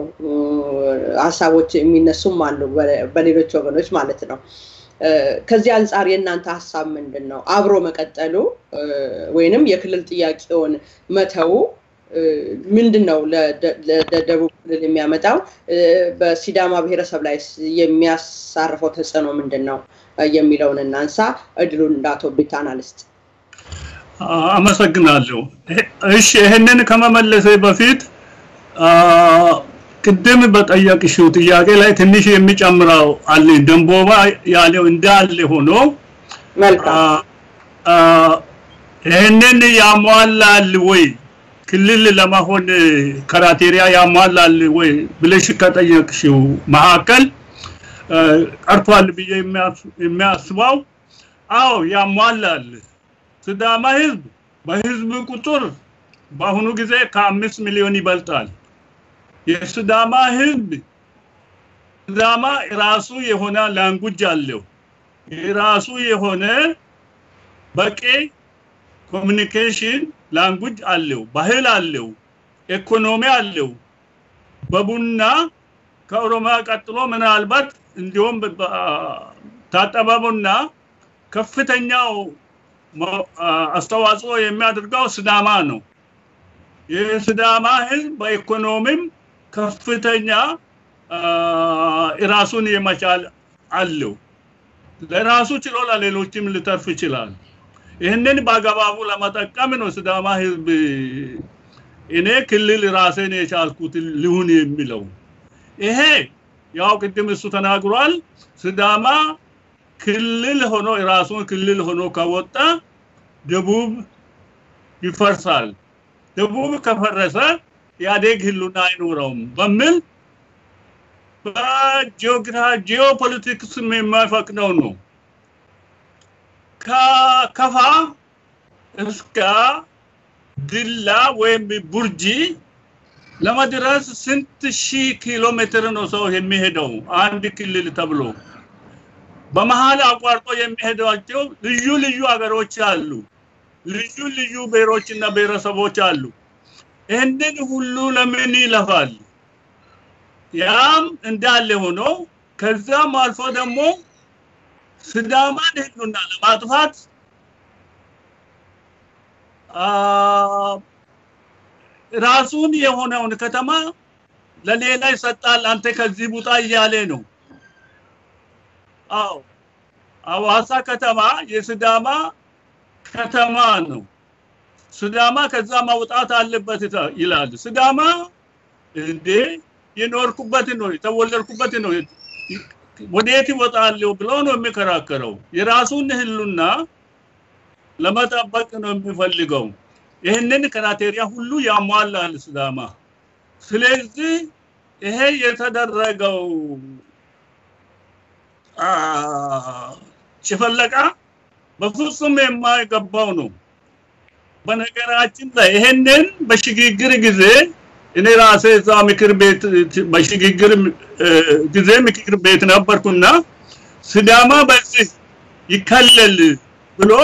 ሀሳቦች የሚነሱም አሉ፣ በሌሎች ወገኖች ማለት ነው። ከዚህ አንጻር የእናንተ ሀሳብ ምንድን ነው? አብሮ መቀጠሉ ወይንም የክልል ጥያቄውን መተው ምንድን ነው ለደቡብ ክልል የሚያመጣው? በሲዳማ ብሔረሰብ ላይ የሚያሳርፈው ተጽዕኖ ምንድን ነው የሚለውን እናንሳ። እድሉን እንደ አቶ ቢታና ልስጥ። አመሰግናለሁ። እሺ ይህንን ከመመለሴ በፊት ቅድም በጠየቅሽው ጥያቄ ላይ ትንሽ የሚጨምረው አለ። ደንቦባ ያለው እንዳለ ሆኖ ይህንን ያሟላል ወይ ክልል ለመሆን ክራቴሪያ ያሟላል ወይ ብለሽ ከጠየቅሽው መካከል ቀርቷል ብዬ የሚያስበው አዎ ያሟላል። ሲዳማ ህዝብ በህዝብ ቁጥር በአሁኑ ጊዜ ከአምስት ሚሊዮን ይበልጣል። የሲዳማ ህዝብ ሲዳማ ራሱ የሆነ ላንጉጅ አለው። የራሱ የሆነ በቂ ኮሚኒኬሽን ላንጉጅ አለው፣ ባህል አለው፣ ኢኮኖሚ አለው። በቡና ከኦሮሚያ ቀጥሎ ምናልባት እንዲሁም ታጠበ ቡና ከፍተኛው አስተዋጽኦ የሚያደርገው ሲዳማ ነው። የሲዳማ ህዝብ በኢኮኖሚም ከፍተኛ ራሱን የመቻል አለው። ለራሱ ችሎ ለሌሎችም ሊተርፍ ይችላል። ይህንን በአግባቡ ለመጠቀም ነው ሲዳማ ህዝብ እኔ ክልል ራሴን የቻልኩት ልሁን የሚለው። ይሄ ያው ቅድም እሱ ተናግሯል። ስዳማ ክልል ሆኖ የራሱን ክልል ሆኖ ከወጣ ደቡብ ይፈርሳል። ደቡብ ከፈረሰ ኢህአዴግ ህሉና አይኖረውም በሚል በጂኦፖለቲክስ የማይፈቅደው ነው። ከከፋ እስከ ድላ ወይም ቡርጂ ለመድረስ ስንት ሺህ ኪሎ ሜትር ነው ሰው የሚሄደው አንድ ክልል ተብሎ በመሀል አቋርጦ የሚሄዷቸው ልዩ ልዩ ሀገሮች አሉ። ልዩ ልዩ ብሔሮችና ብሔረሰቦች አሉ። ይህንን ሁሉ ለምን ይለፋል? ያም እንዳለ ሆኖ ከዛም አልፎ ደግሞ ስዳማን ህሉና ለማጥፋት ራሱን የሆነውን ከተማ ለሌላ ይሰጣል። አንተ ከዚህ ቡጣ እያለ ነው። አዎ አዋሳ ከተማ የስዳማ ከተማ ነው። ስዳማ ከዛ ማውጣት አለበት ይላል። ስዳማ እንዴ የኖርኩበት ነው የተወለድኩበት ነው ወዴት ይወጣለሁ ብሎ ነው የሚከራከረው። የራሱን ህሉና ለመጠበቅ ነው የሚፈልገው። ይህንን ክራቴሪያ ሁሉ ያሟላል ስዳማ። ስለዚህ ይሄ የተደረገው ጭፈለቃ በፍጹም የማይገባው ነው። በነገራችን ላይ ይሄንን በሽግግር ጊዜ እኔ ራሴ እዛ ምክር ቤት በሽግግር ጊዜ ምክር ቤት ነበርኩና ስዳማ በዚህ ይከለል ብሎ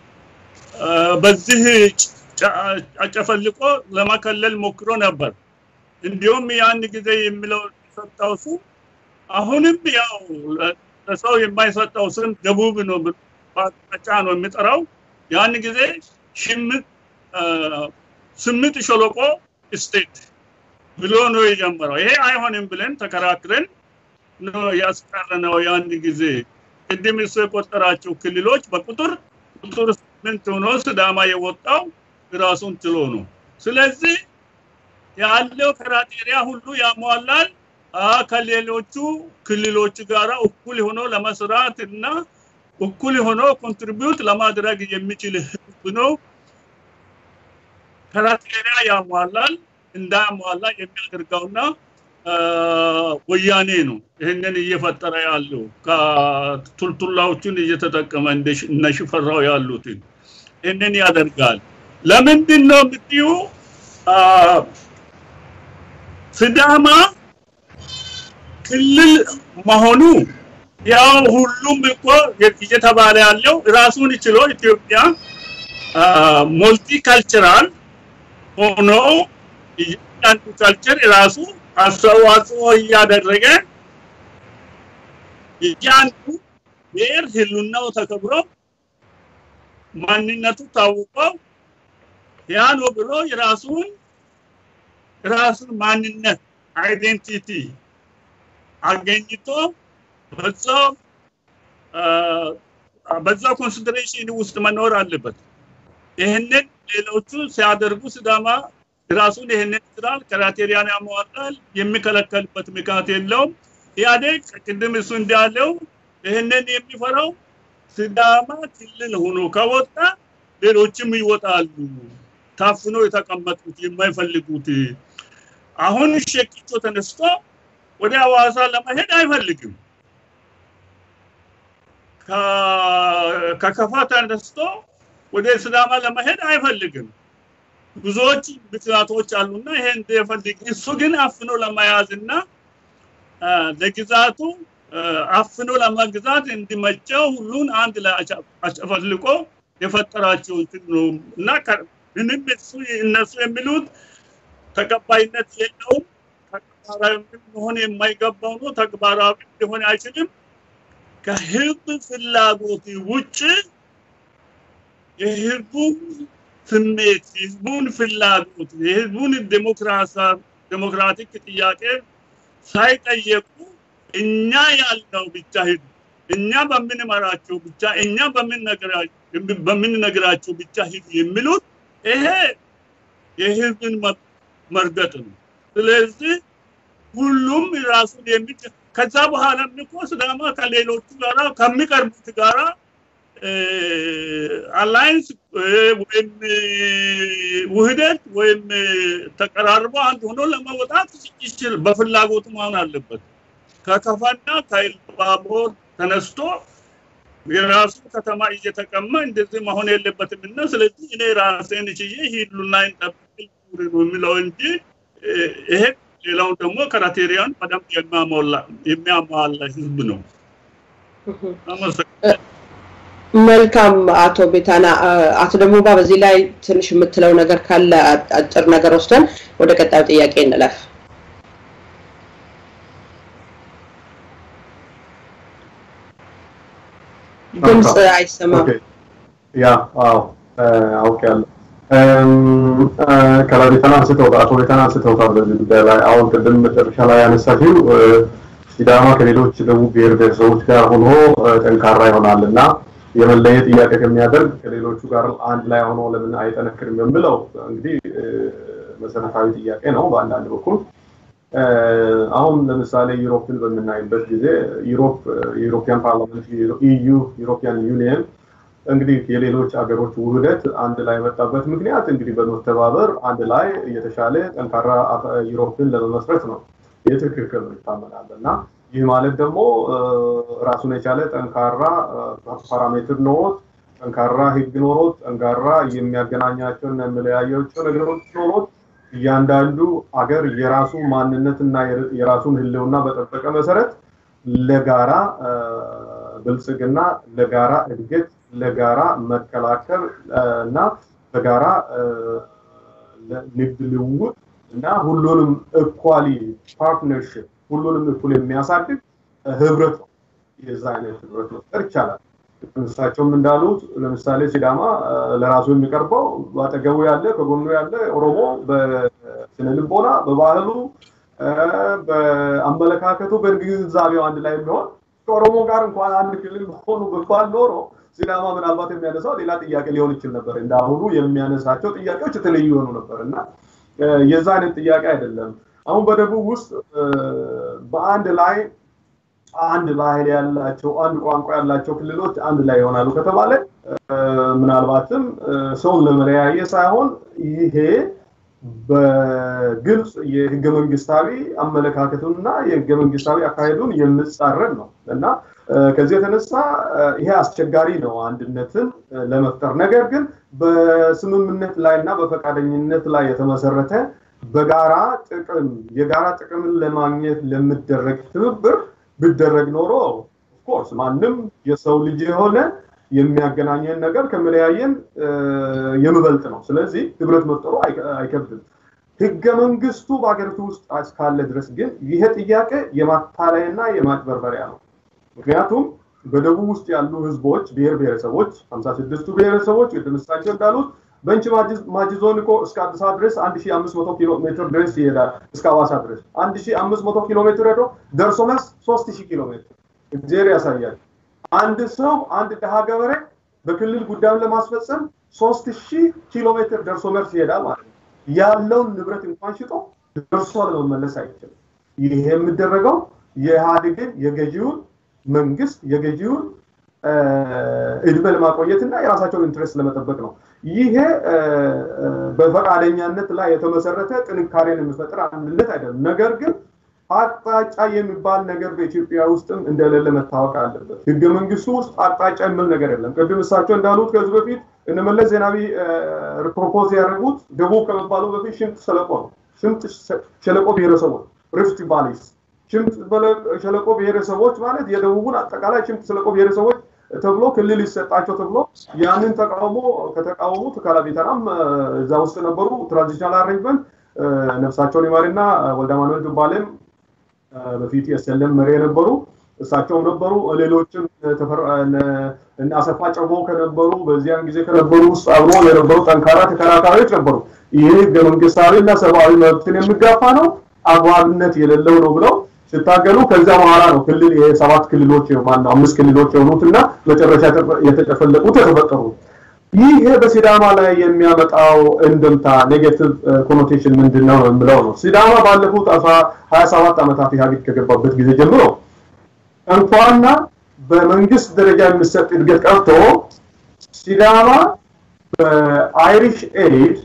በዚህ አጨፈልቆ ለመከለል ሞክሮ ነበር። እንዲሁም ያን ጊዜ የሚለው ሰጠው ስም አሁንም ያው ለሰው የማይሰጠው ስም ደቡብ ነው በአቅጣጫ ነው የሚጠራው። ያን ጊዜ ሽምጥ ስምጥ ሸለቆ ስቴት ብሎ ነው የጀመረው። ይሄ አይሆንም ብለን ተከራክረን ነው ያስቀረነው። ያን ጊዜ ቅድም እሱ የቆጠራቸው ክልሎች በቁጥር ቁጥር ስምንት ሆኖ ስዳማ የወጣው ራሱን ችሎ ነው። ስለዚህ ያለው ክራቴሪያ ሁሉ ያሟላል። ከሌሎቹ ክልሎች ጋራ እኩል ሆኖ ለመስራት እና እኩል ሆኖ ኮንትሪቢዩት ለማድረግ የሚችል ህዝብ ነው። ክራቴሪያ ያሟላል። እንዳያሟላ የሚያደርገውና ወያኔ ነው ይህንን እየፈጠረ ያለው ከቱልቱላዎቹን እየተጠቀመ እነ ሽፈራው ያሉትን ይህንን ያደርጋል። ለምንድን ነው የምትዩ ስዳማ ክልል መሆኑ ያው ሁሉም እኮ እየተባለ ያለው ራሱን ችሎ ኢትዮጵያ ሞልቲ ካልቸራል ሆኖ እያንዳንዱ ካልቸር የራሱ አስተዋጽኦ እያደረገ እያንዱ ብሔር ህሉናው ተከብሮ ማንነቱ ታውቆ ያ ነው ብሎ የራሱን ራሱን ማንነት አይዴንቲቲ አገኝቶ በዛው በዛው ኮንሲደሬሽን ውስጥ መኖር አለበት። ይህንን ሌሎቹ ሲያደርጉ ስዳማ ራሱን ይህንን ይችላል፣ ክራቴሪያን ያሟላል፣ የሚከለከልበት ምክንያት የለውም። ኢህአዴግ ቅድም እሱ እንዳለው ይህንን የሚፈራው ስዳማ ክልል ሆኖ ከወጣ ሌሎችም ይወጣሉ። ታፍኖ የተቀመጡት የማይፈልጉት አሁን ሸቂቾ ተነስቶ ወደ ሐዋሳ ለመሄድ አይፈልግም። ከከፋ ተነስቶ ወደ ስዳማ ለመሄድ አይፈልግም። ብዙዎች ምክንያቶች አሉና ይሄ እንደፈልግ እሱ ግን አፍኖ ለመያዝና ለግዛቱ አፍኖ ለመግዛት እንዲመቸው ሁሉን አንድ ላይ አጨፈልቆ የፈጠራቸው እንትን ነው እና ምንም እሱ እነሱ የሚሉት ተቀባይነት የለውም። ተግባራዊ መሆን የማይገባው ነው። ተግባራዊ ሊሆን አይችልም። ከህዝብ ፍላጎት ውጭ የህዝቡን ስሜት፣ የህዝቡን ፍላጎት፣ የህዝቡን ዴሞክራቲክ ጥያቄ ሳይጠየቁ እኛ ያልነው ብቻ ሂዱ፣ እኛ በምንመራቸው ብቻ እኛ በምንነግራቸው ብቻ ሂዱ የሚሉት ይሄ የህዝብን መርገጥ ነው። ስለዚህ ሁሉም ራሱን የሚችል ከዛ በኋላ እኮ ሲዳማ ከሌሎቹ ጋራ ከሚቀርቡት ጋራ አላይንስ ወይም ውህደት ወይም ተቀራርቦ አንድ ሆኖ ለመውጣት ይችል በፍላጎቱ መሆን አለበት። ከከፋና ከኢሉባቦር ተነስቶ የራሱ ከተማ እየተቀማ እንደዚህ መሆን የለበትም እና ስለዚህ እኔ ራሴን ችዬ ሂሉና ጠብቅ ነው የሚለው እንጂ ይሄ ሌላው ደግሞ ክራቴሪያን በደንብ የሚያሟላ ህዝብ ነው። መልካም አቶ ቤታና። አቶ ደሞባ በዚህ ላይ ትንሽ የምትለው ነገር ካለ አጭር ነገር ወስደን ወደ ቀጣዩ ጥያቄ እንለፍ። ድምፅ አይሰማም። ያ አዎ አውቄያለሁ። ከላቤታን አንስተውታል፣ አቶ ቤታን አንስተውታል በዚህ ጉዳይ ላይ አሁን ቅድም መጨረሻ ላይ ያነሳችው ሲዳማ ከሌሎች ደቡብ ብሔር ብሔረሰቦች ጋር ሆኖ ጠንካራ ይሆናል እና የመለየ ጥያቄ ከሚያደርግ ከሌሎቹ ጋር አንድ ላይ ሆኖ ለምን አይጠነክርም የምለው እንግዲህ መሰረታዊ ጥያቄ ነው በአንዳንድ በኩል አሁን ለምሳሌ ዩሮፕን በምናይበት ጊዜ ዩሮፕ የዩሮፒያን ፓርላመንት ኢዩ ዩሮፒያን ዩኒየን እንግዲህ የሌሎች አገሮች ውህደት አንድ ላይ የመጣበት ምክንያት እንግዲህ በመተባበር አንድ ላይ የተሻለ ጠንካራ ዩሮፕን ለመመስረት ነው። ይህ ትክክል ነው ይታመናል እና ይህ ማለት ደግሞ ራሱን የቻለ ጠንካራ ፓራሜትር ኖሮት ጠንካራ ህግ ኖሮት ጠንካራ የሚያገናኛቸው እና የሚለያያቸው ነገሮች ኖሮት እያንዳንዱ አገር የራሱ ማንነትና የራሱን ህልውና በጠበቀ መሰረት ለጋራ ብልጽግና፣ ለጋራ እድገት፣ ለጋራ መከላከል እና በጋራ ንግድ ልውውጥ እና ሁሉንም እኳሊ ፓርትነርሽፕ ሁሉንም እኩል የሚያሳድግ ህብረት ነው። የዛ አይነት ህብረት መፍጠር ይቻላል። እሳቸውም እንዳሉት ለምሳሌ ሲዳማ ለራሱ የሚቀርበው በአጠገቡ ያለ ከጎኑ ያለ ኦሮሞ በስነ ልቦና፣ በባህሉ፣ በአመለካከቱ፣ በግንዛቤው አንድ ላይ የሚሆን ከኦሮሞ ጋር እንኳን አንድ ክልል ሆኑ ብባል ኖሮ ሲዳማ ምናልባት የሚያነሳው ሌላ ጥያቄ ሊሆን ይችል ነበር። እንዳሁኑ የሚያነሳቸው ጥያቄዎች የተለዩ የሆኑ ነበር እና የዛ አይነት ጥያቄ አይደለም። አሁን በደቡብ ውስጥ በአንድ ላይ አንድ ባህል ያላቸው አንድ ቋንቋ ያላቸው ክልሎች አንድ ላይ ይሆናሉ ከተባለ ምናልባትም ሰውን ለመለያየ ሳይሆን ይሄ በግልጽ የህገ መንግስታዊ አመለካከቱንና የህገ መንግስታዊ አካሄዱን የምጻረን ነው እና ከዚህ የተነሳ ይሄ አስቸጋሪ ነው አንድነትን ለመፍጠር። ነገር ግን በስምምነት ላይ እና በፈቃደኝነት ላይ የተመሰረተ በጋራ ጥቅም የጋራ ጥቅምን ለማግኘት ለሚደረግ ትብብር ቢደረግ ኖሮ ኦፍኮርስ ማንም የሰው ልጅ የሆነ የሚያገናኘን ነገር ከመለያየን የሚበልጥ ነው። ስለዚህ ህብረት መፍጠሩ አይከብድም። ህገ መንግስቱ በሀገሪቱ ውስጥ እስካለ ድረስ ግን ይሄ ጥያቄ የማታለያና የማጭበርበሪያ ነው። ምክንያቱም በደቡብ ውስጥ ያሉ ህዝቦች ብሔር ብሔረሰቦች ሀምሳ ስድስቱ ብሔረሰቦች ቅድም እሳቸው እንዳሉት በንች ማጂ ዞን እኮ እስከ አዲስ አበባ ድረስ 1500 ኪሎ ሜትር ድረስ ይሄዳል። እስከ ሐዋሳ ድረስ 1500 ኪሎ ሜትር ሄዶ ደርሶ መልስ 3000 ኪሎ ሜትር እግዚአብሔር ያሳያል። አንድ ሰው አንድ ድሃ ገበሬ በክልል ጉዳዩን ለማስፈጸም 3000 ኪሎ ሜትር ደርሶ መልስ ይሄዳል ማለት ነው። ያለውን ንብረት እንኳን ሽጦ ደርሶ ለመመለስ አይችልም። ይሄ የሚደረገው የኢህአዴግን የገዢውን መንግስት የገዢውን እድሜ ለማቆየትና የራሳቸውን ኢንትረስት ለመጠበቅ ነው። ይሄ በፈቃደኛነት ላይ የተመሰረተ ጥንካሬን የሚፈጥር አንድነት አይደለም። ነገር ግን አቅጣጫ የሚባል ነገር በኢትዮጵያ ውስጥም እንደሌለ መታወቅ አለበት። ህገ መንግስቱ ውስጥ አቅጣጫ የሚል ነገር የለም። ቅድም እሳቸው እንዳሉት ከዚህ በፊት እነመለስ ዜናዊ ፕሮፖዝ ያደረጉት ደቡብ ከመባለው በፊት ሽምጥ ሸለቆ ነው። ሽምጥ ሸለቆ ብሔረሰቦች ሪፍት ቫሊስ ሽምጥ ሸለቆ ብሔረሰቦች ማለት የደቡቡን አጠቃላይ ሽምጥ ሸለቆ ብሔረሰቦች ተብሎ ክልል ይሰጣቸው ተብሎ ያንን ተቃውሞ ከተቃወሙት ካላቤተናም እዛ ውስጥ ነበሩ። ትራንዚሽናል አሬንጅመንት ነፍሳቸውን ይማርና ወልደ ማኑኤል ዱባሌም በፊት የሰለም መሪ የነበሩ እሳቸውም ነበሩ። ሌሎችም አሰፋ ጨቦ ከነበሩ በዚያን ጊዜ ከነበሩ ውስጥ አብሮ የነበሩ ጠንካራ ተከራካሪዎች ነበሩ። ይህ ህገ መንግስታዊ እና ሰብአዊ መብትን የሚጋፋ ነው፣ አግባብነት የሌለው ነው ብለው ሲታገሉ ከዚያ በኋላ ነው ክልል የሰባት ክልሎች ማነው አምስት ክልሎች የሆኑትና መጨረሻ የተጨፈለቁት የተፈጠሩት። ይህ በሲዳማ ላይ የሚያመጣው እንድምታ ኔጌቲቭ ኮኖቴሽን ምንድን ነው የምለው ነው። ሲዳማ ባለፉት ሀያ ሰባት ዓመታት ኢህአዴግ ከገባበት ጊዜ ጀምሮ እንኳንና በመንግስት ደረጃ የሚሰጥ እድገት ቀርቶ ሲዳማ በአይሪሽ ኤድ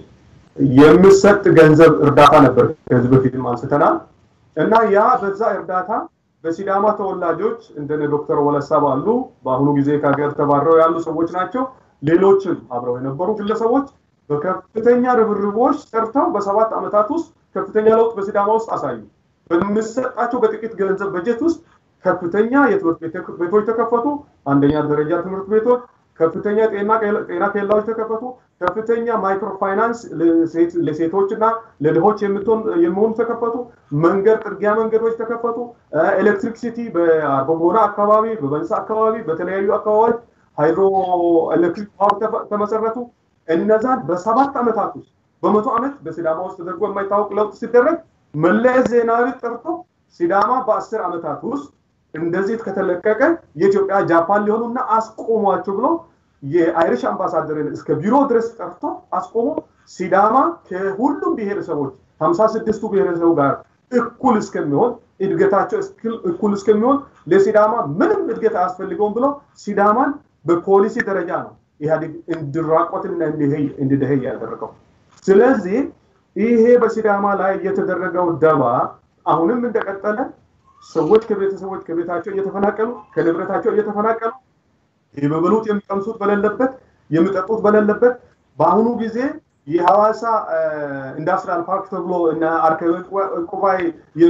የሚሰጥ ገንዘብ እርዳታ ነበር ከዚህ በፊትም አንስተናል እና ያ በዛ እርዳታ በሲዳማ ተወላጆች እንደነ ዶክተር ወለሳ ባሉ በአሁኑ ጊዜ ከሀገር ተባረው ያሉ ሰዎች ናቸው። ሌሎችም አብረው የነበሩ ግለሰቦች በከፍተኛ ርብርቦች ሰርተው በሰባት ዓመታት ውስጥ ከፍተኛ ለውጥ በሲዳማ ውስጥ አሳዩ። በሚሰጣቸው በጥቂት ገንዘብ በጀት ውስጥ ከፍተኛ የትምህርት ቤቶች ተከፈቱ። አንደኛ ደረጃ ትምህርት ቤቶች፣ ከፍተኛ ጤና ኬላዎች ተከፈቱ። ከፍተኛ ማይክሮ ፋይናንስ ለሴቶች እና ለድሆች የሚሆኑ ተከፈቱ። መንገድ ጥርጊያ መንገዶች ተከፈቱ። ኤሌክትሪክሲቲ በአርጎጎና አካባቢ፣ በበንሳ አካባቢ፣ በተለያዩ አካባቢዎች ሃይድሮ ኤሌክትሪክ ፓወር ተመሰረቱ። እነዛን በሰባት ዓመታት ውስጥ በመቶ ዓመት በሲዳማ ውስጥ ተደርጎ የማይታወቅ ለውጥ ሲደረግ መለስ ዜናዊ ጠርቶ ሲዳማ በአስር ዓመታት ውስጥ እንደዚህ ከተለቀቀ የኢትዮጵያ ጃፓን ሊሆኑና አስቆሟቸው ብሎ የአይሪሽ አምባሳደርን እስከ ቢሮ ድረስ ጠርቶ አስቆሞ ሲዳማ ከሁሉም ብሔረሰቦች ሀምሳ ስድስቱ ብሔረሰቡ ጋር እኩል እስከሚሆን እድገታቸው እኩል እስከሚሆን ለሲዳማ ምንም እድገት አያስፈልገውም ብሎ ሲዳማን በፖሊሲ ደረጃ ነው ኢህአዴግ እንዲራቆትና እንዲደኸይ ያደረገው። ስለዚህ ይሄ በሲዳማ ላይ የተደረገው ደባ አሁንም እንደቀጠለ ሰዎች ከቤተሰቦች ከቤታቸው እየተፈናቀሉ ከንብረታቸው እየተፈናቀሉ የሚበሉት የሚቀምሱት በሌለበት የሚጠጡት በሌለበት በአሁኑ ጊዜ የሐዋሳ ኢንዱስትሪያል ፓርክ ተብሎ እና አርከበ ቁባይ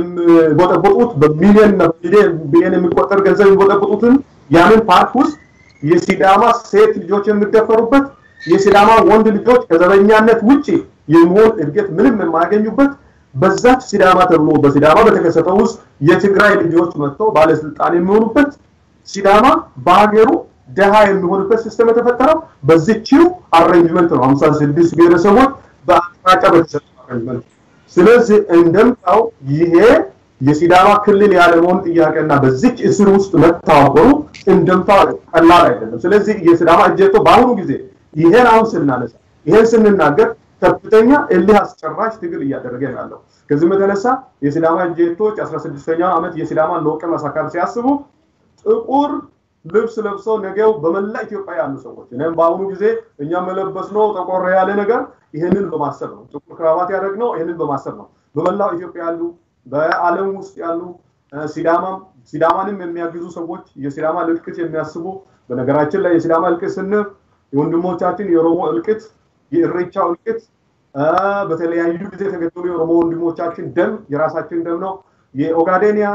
የሚቦጠቦጡት በሚሊዮን ቢሊዮን የሚቆጠር ገንዘብ የሚቦጠቦጡትን ያንን ፓርክ ውስጥ የሲዳማ ሴት ልጆች የሚደፈሩበት የሲዳማ ወንድ ልጆች ከዘበኛነት ውጭ የሚሆን እድገት ምንም የማያገኙበት በዛች ሲዳማ ተብሎ በሲዳማ በተከሰተው ውስጥ የትግራይ ልጆች መጥተው ባለስልጣን የሚሆኑበት ሲዳማ በሀገሩ ደሃ የሚሆንበት ሲስተም የተፈጠረው በዚችው አሬንጅመንት ነው። ሀምሳ ስድስት ብሔረሰቦች በአቅጣጫ በተሰጠው አሬንጅመንት። ስለዚህ እንደምታው ይሄ የሲዳማ ክልል ያለመሆን ጥያቄና በዚች እስር ውስጥ መታወሩ እንደምታው ቀላል አይደለም። ስለዚህ የሲዳማ እጀቶ በአሁኑ ጊዜ ይሄን አሁን ስናነሳ ይሄን ስንናገር ከፍተኛ እልህ አስጨራሽ ትግል እያደረገ ነው ያለው። ከዚህም የተነሳ የሲዳማ እጀቶች 16ኛው ዓመት የሲዳማን ለውጥ ማሳካር ሲያስቡ ጥቁር ልብስ ለብሰው ነገው በመላ ኢትዮጵያ ያሉ ሰዎች እኔም በአሁኑ ጊዜ እኛ መለበስ ነው ጠቆር ያለ ነገር ይህንን በማሰብ ነው። ጥቁር ክራባት ያደረግነው ይህንን በማሰብ ነው። በመላው ኢትዮጵያ ያሉ በዓለም ውስጥ ያሉ ሲዳማም ሲዳማንም የሚያግዙ ሰዎች የሲዳማ እልቅት የሚያስቡ በነገራችን ላይ የሲዳማ እልቅት ስንል የወንድሞቻችን የኦሮሞ እልቅት የእሬቻ እልቅት በተለያዩ ጊዜ የተገደሉ የኦሮሞ ወንድሞቻችን ደም የራሳችን ደም ነው። የኦጋዴኒያ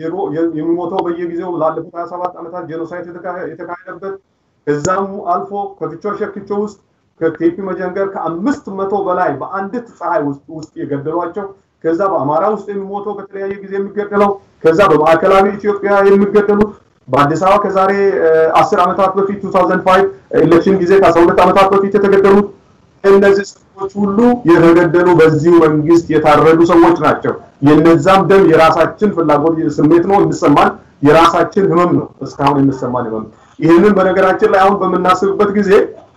የሚሞተው በየጊዜው ላለፉት 27 ዓመታት ጄኖሳይድ የተካሄደበት ከዛም አልፎ ከፍቾ ሸክቾ ውስጥ ከቴፒ መጀንገር ከአምስት መቶ በላይ በአንዲት ፀሐይ ውስጥ የገደሏቸው ከዛ በአማራ ውስጥ የሚሞተው በተለያየ ጊዜ የሚገደለው ከዛ በማዕከላዊ ኢትዮጵያ የሚገደሉት በአዲስ አበባ ከዛሬ አስር ዓመታት በፊት 2005 ኤሌክሽን ጊዜ ከ12 ዓመታት በፊት የተገደሉት እነዚህ ሰዎች ሁሉ የተገደሉ በዚሁ መንግስት የታረዱ ሰዎች ናቸው። የነዛም ደም የራሳችን ፍላጎት ስሜት ነው የሚሰማን፣ የራሳችን ህመም ነው እስካሁን የሚሰማን ህመም። ይህንን በነገራችን ላይ አሁን በምናስብበት ጊዜ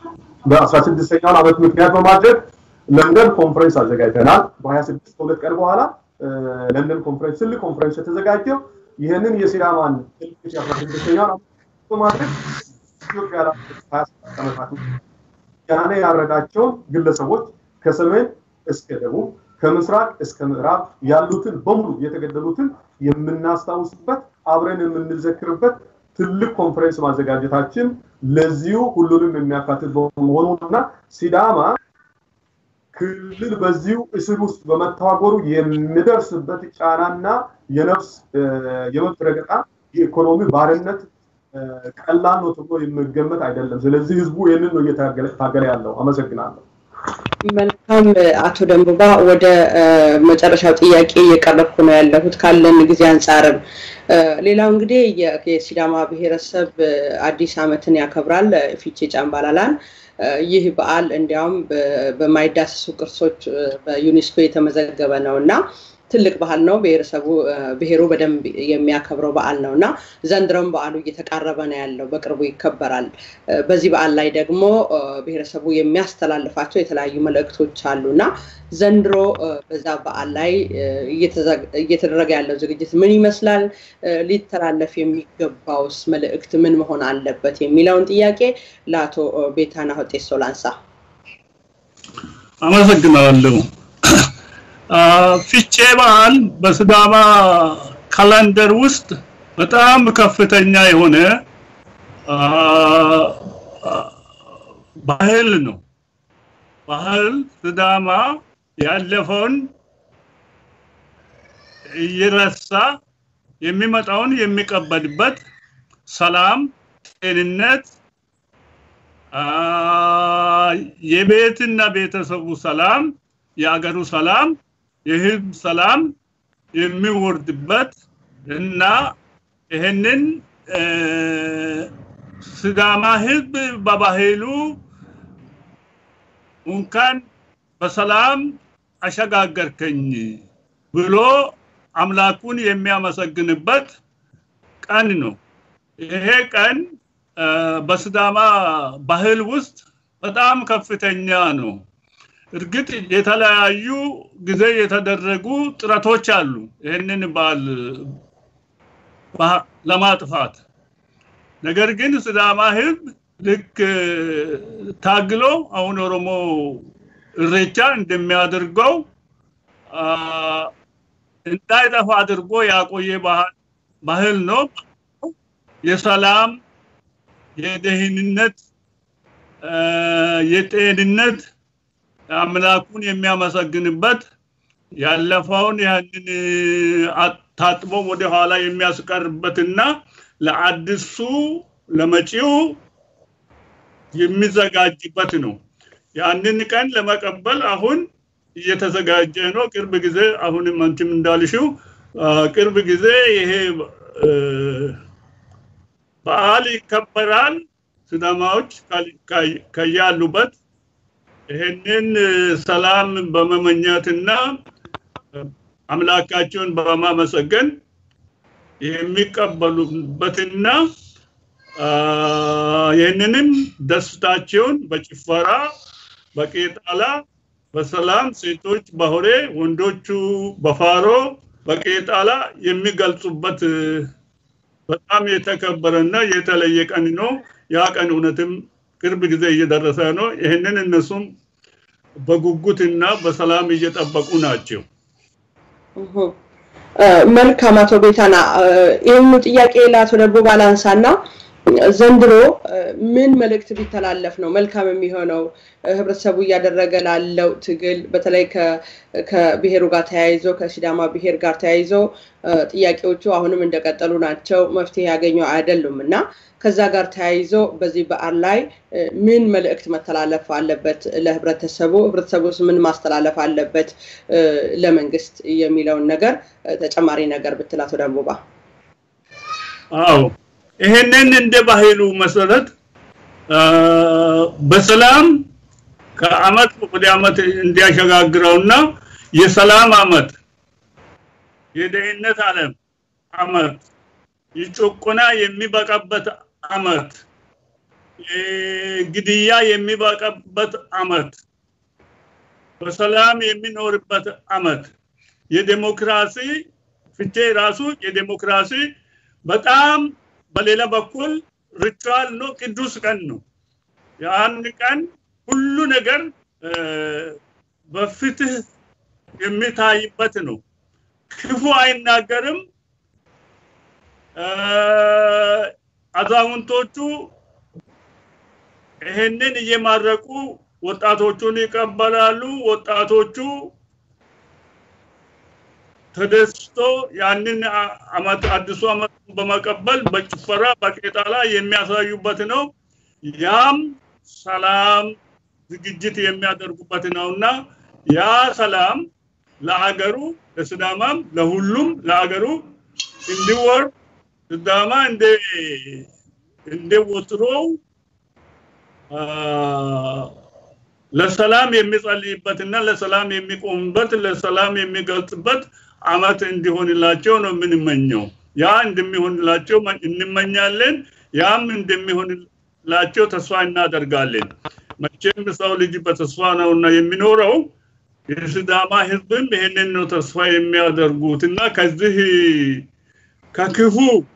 በ16ኛውን ዓመት ምክንያት በማድረግ ለንደን ኮንፈረንስ አዘጋጅተናል። በ26 ከሁለት ቀን በኋላ ለንደን ኮንፈረንስ ትልቅ ኮንፈረንስ የተዘጋጀው ይህንን የሲዳማን ትልቅ የ16ኛውን ዓመት በማድረግ ኢትዮጵያ ላ 27 ዓመታት ያኔ ያረዳቸውን ግለሰቦች ከሰሜን እስከ ደቡብ ከምስራቅ እስከ ምዕራብ ያሉትን በሙሉ የተገደሉትን የምናስታውስበት አብረን የምንዘክርበት ትልቅ ኮንፈረንስ ማዘጋጀታችን ለዚሁ ሁሉንም የሚያካትት በመሆኑ እና ሲዳማ ክልል በዚሁ እስር ውስጥ በመታወሩ የሚደርስበት ጫናና የነፍስ የመብት ረገጣ የኢኮኖሚ ባርነት ቀላል ነው ተብሎ የሚገመት አይደለም። ስለዚህ ህዝቡ ይህንን ነው እየታገለ ያለው። አመሰግናለሁ። መልካም አቶ ደንቡባ፣ ወደ መጨረሻው ጥያቄ እየቀረብኩ ነው ያለሁት ካለን ጊዜ አንጻርም። ሌላው እንግዲህ የሲዳማ ብሔረሰብ አዲስ ዓመትን ያከብራል፣ ፊቼ ጫምባላላን። ይህ በዓል እንዲያውም በማይዳሰሱ ቅርሶች በዩኔስኮ የተመዘገበ ነው እና ትልቅ ባህል ነው። ብሔረሰቡ ብሔሩ በደንብ የሚያከብረው በዓል ነው እና ዘንድሮም በዓሉ እየተቃረበ ነው ያለው፣ በቅርቡ ይከበራል። በዚህ በዓል ላይ ደግሞ ብሔረሰቡ የሚያስተላልፋቸው የተለያዩ መልእክቶች አሉ እና ዘንድሮ በዛ በዓል ላይ እየተደረገ ያለው ዝግጅት ምን ይመስላል? ሊተላለፍ የሚገባውስ መልእክት ምን መሆን አለበት? የሚለውን ጥያቄ ለአቶ ቤታና ሆጤሶ ላንሳ። አመሰግናለሁ። ፊቼ በዓል በስዳማ ካላንደር ውስጥ በጣም ከፍተኛ የሆነ ባህል ነው። ባህል ስዳማ ያለፈውን እየረሳ የሚመጣውን የሚቀበልበት ሰላም፣ ጤንነት፣ የቤትና ቤተሰቡ ሰላም፣ የአገሩ ሰላም፣ የህዝብ ሰላም የሚወርድበት እና ይህንን ስዳማ ህዝብ በባህሉ እንኳን በሰላም አሸጋገርከኝ ብሎ አምላኩን የሚያመሰግንበት ቀን ነው። ይሄ ቀን በስዳማ ባህል ውስጥ በጣም ከፍተኛ ነው። እርግጥ የተለያዩ ጊዜ የተደረጉ ጥረቶች አሉ ይህንን በዓል ለማጥፋት። ነገር ግን ስዳማ ህዝብ ልክ ታግሎ አሁን ኦሮሞ እሬቻ እንደሚያደርገው እንዳይጠፋ አድርጎ ያቆየ ባህል ነው። የሰላም፣ የደህንነት፣ የጤንነት አምላኩን የሚያመሰግንበት ያለፈውን ያንን ታጥቦ ወደ ኋላ የሚያስቀርበትና ለአዲሱ ለመጪው የሚዘጋጅበት ነው። ያንን ቀን ለመቀበል አሁን እየተዘጋጀ ነው። ቅርብ ጊዜ አሁንም አንቺም እንዳልሽው ቅርብ ጊዜ ይሄ በዓል ይከበራል። ስዳማዎች ከያሉበት ይህንን ሰላም በመመኘትና አምላካቸውን በማመሰገን የሚቀበሉበትና ይህንንም ደስታቸውን በጭፈራ በቄጣላ በሰላም ሴቶች በሆሬ ወንዶቹ በፋሮ በቄጣላ የሚገልጹበት በጣም የተከበረና የተለየ ቀን ነው። ያ ቀን እውነትም ቅርብ ጊዜ እየደረሰ ነው። ይህንን እነሱም በጉጉትና በሰላም እየጠበቁ ናቸው። መልካም አቶ ቤታና ይህኑ ጥያቄ ለአቶ ደቦ ባላንሳና ዘንድሮ ምን መልእክት ቢተላለፍ ነው መልካም የሚሆነው? ህብረተሰቡ እያደረገ ላለው ትግል በተለይ ከብሔሩ ጋር ተያይዞ ከሲዳማ ብሔር ጋር ተያይዞ ጥያቄዎቹ አሁንም እንደቀጠሉ ናቸው፣ መፍትሄ ያገኙ አይደሉም እና ከዛ ጋር ተያይዞ በዚህ በዓል ላይ ምን መልእክት መተላለፍ አለበት ለህብረተሰቡ? ህብረተሰቡስ ምን ማስተላለፍ አለበት ለመንግስት የሚለውን ነገር ተጨማሪ ነገር ብትል አቶ ደንቦባ። አዎ ይሄንን እንደ ባህሉ መሰረት በሰላም ከአመት ወደ አመት እንዲያሸጋግረውና የሰላም አመት የደህንነት ዓለም አመት የጭቆና የሚበቃበት አመት ግድያ የሚበቃበት አመት በሰላም የሚኖርበት አመት የዴሞክራሲ ፍቼ ራሱ የዴሞክራሲ በጣም በሌላ በኩል ሪቹዋል ነው፣ ቅዱስ ቀን ነው። የአንድ ቀን ሁሉ ነገር በፍትህ የሚታይበት ነው። ክፉ አይናገርም። አዛውንቶቹ ይህንን እየማረቁ ወጣቶቹን ይቀበላሉ። ወጣቶቹ ተደስቶ ያንን አመት አዲሱ አመት በመቀበል በጭፈራ በቄጣላ የሚያሳዩበት ነው። ያም ሰላም ዝግጅት የሚያደርጉበት ነውና ያ ሰላም ለአገሩ ለስዳማም ለሁሉም ለአገሩ እንዲወርድ ስዳማ እንደ እንደ ወትሮው ለሰላም የሚጸልይበትና ለሰላም የሚቆምበት ለሰላም የሚገልጽበት አመት እንዲሆንላቸው ነው የምንመኘው። ያ እንደሚሆንላቸው እንመኛለን። ያም እንደሚሆንላቸው ተስፋ እናደርጋለን። መቼም ሰው ልጅ በተስፋ ነውና የሚኖረው። የሲዳማ ህዝብም ይህንን ነው ተስፋ የሚያደርጉት እና ከዚህ ከክፉ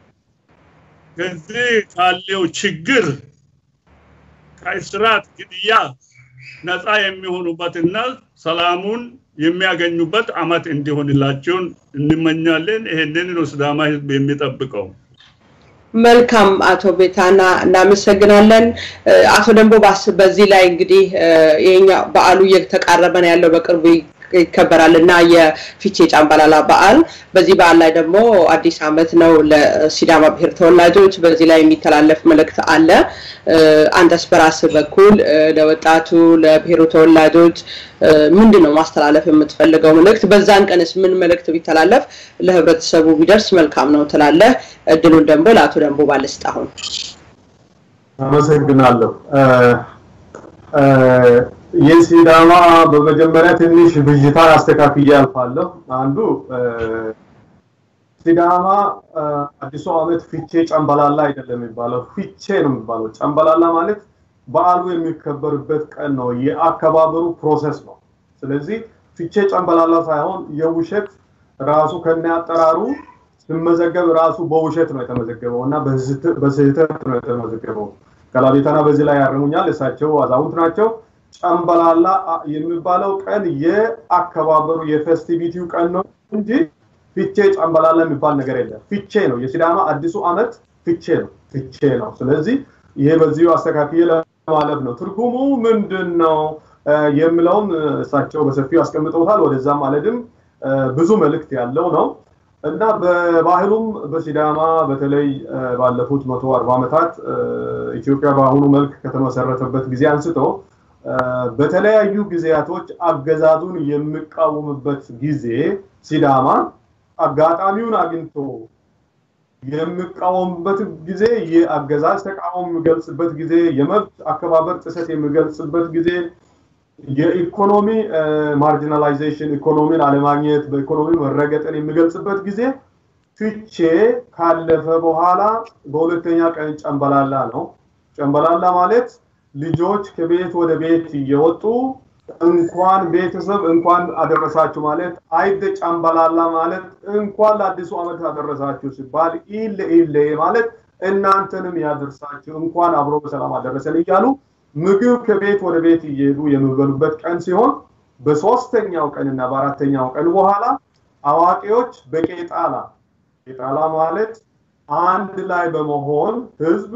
ከዚህ ካለው ችግር ከእስራት ግድያ ነፃ የሚሆኑበትና ሰላሙን የሚያገኙበት አመት እንዲሆንላቸውን እንመኛለን። ይህንን ነው ሲዳማ ህዝብ የሚጠብቀው። መልካም አቶ ቤታና እናመሰግናለን። አቶ ደንቦባስ በዚህ ላይ እንግዲህ ይሄኛ በዓሉ እየተቃረበ ነው ያለው በቅርቡ ይከበራል እና የፊቼ ጫምባላላ በዓል በዚህ በዓል ላይ ደግሞ አዲስ አመት ነው ለሲዳማ ብሔር ተወላጆች። በዚህ ላይ የሚተላለፍ መልእክት አለ። አንተስ በራስ በኩል ለወጣቱ ለብሔሩ ተወላጆች ምንድን ነው ማስተላለፍ የምትፈልገው መልእክት? በዛን ቀንስ ምን መልእክት ቢተላለፍ ለህብረተሰቡ ቢደርስ መልካም ነው ትላለህ? እድሉን ደግሞ ለአቶ ደንቦ ባልስጥ አሁን አመሰግናለሁ። የሲዳማ በመጀመሪያ ትንሽ ብዥታ አስተካክዬ አልፋለሁ። አንዱ ሲዳማ አዲሱ ዓመት ፊቼ ጨምበላላ አይደለም የሚባለው፣ ፊቼ ነው የሚባለው። ጨምበላላ ማለት በዓሉ የሚከበርበት ቀን ነው፣ የአከባበሩ ፕሮሰስ ነው። ስለዚህ ፊቼ ጨምበላላ ሳይሆን የውሸት ራሱ ከነ አጠራሩ ሲመዘገብ ራሱ በውሸት ነው የተመዘገበው እና በስህተት ነው የተመዘገበው። ከላቤተና በዚህ ላይ ያርሙኛል። እሳቸው አዛውንት ናቸው። ጨምበላላ የሚባለው ቀን የአከባበሩ የፌስቲቪቲው ቀን ነው እንጂ ፊቼ ጨምበላላ የሚባል ነገር የለም። ፊቼ ነው የሲዳማ አዲሱ ዓመት ፊቼ ነው ፊቼ ነው። ስለዚህ ይሄ በዚሁ አስተካክዬ ለማለት ነው። ትርጉሙ ምንድን ነው የሚለውን እሳቸው በሰፊው አስቀምጠውታል። ወደዛም ማለትም ብዙ መልእክት ያለው ነው እና በባህሉም በሲዳማ በተለይ ባለፉት መቶ አርባ ዓመታት ኢትዮጵያ በአሁኑ መልክ ከተመሰረተበት ጊዜ አንስቶ በተለያዩ ጊዜያቶች አገዛዙን የሚቃወምበት ጊዜ ሲዳማ አጋጣሚውን አግኝቶ የሚቃወምበት ጊዜ የአገዛዝ ተቃውሞ የሚገልጽበት ጊዜ፣ የመብት አከባበር ጥሰት የሚገልጽበት ጊዜ፣ የኢኮኖሚ ማርጂናላይዜሽን ኢኮኖሚን አለማግኘት በኢኮኖሚ መረገጥን የሚገልጽበት ጊዜ ፍቼ ካለፈ በኋላ በሁለተኛ ቀን ጨምበላላ ነው። ጨምበላላ ማለት ልጆች ከቤት ወደ ቤት እየወጡ እንኳን ቤተሰብ እንኳን አደረሳችሁ ማለት አይደ ጨምበላላ ማለት እንኳን ለአዲሱ ዓመት አደረሳችሁ ሲባል ኢለ ኢለ ማለት እናንተንም ያደርሳችሁ እንኳን አብሮ በሰላም አደረሰን እያሉ ምግብ ከቤት ወደ ቤት እየሄዱ የሚበሉበት ቀን ሲሆን በሶስተኛው ቀንና በአራተኛው ቀን በኋላ አዋቂዎች በቄጣላ ቄጣላ ማለት አንድ ላይ በመሆን ህዝብ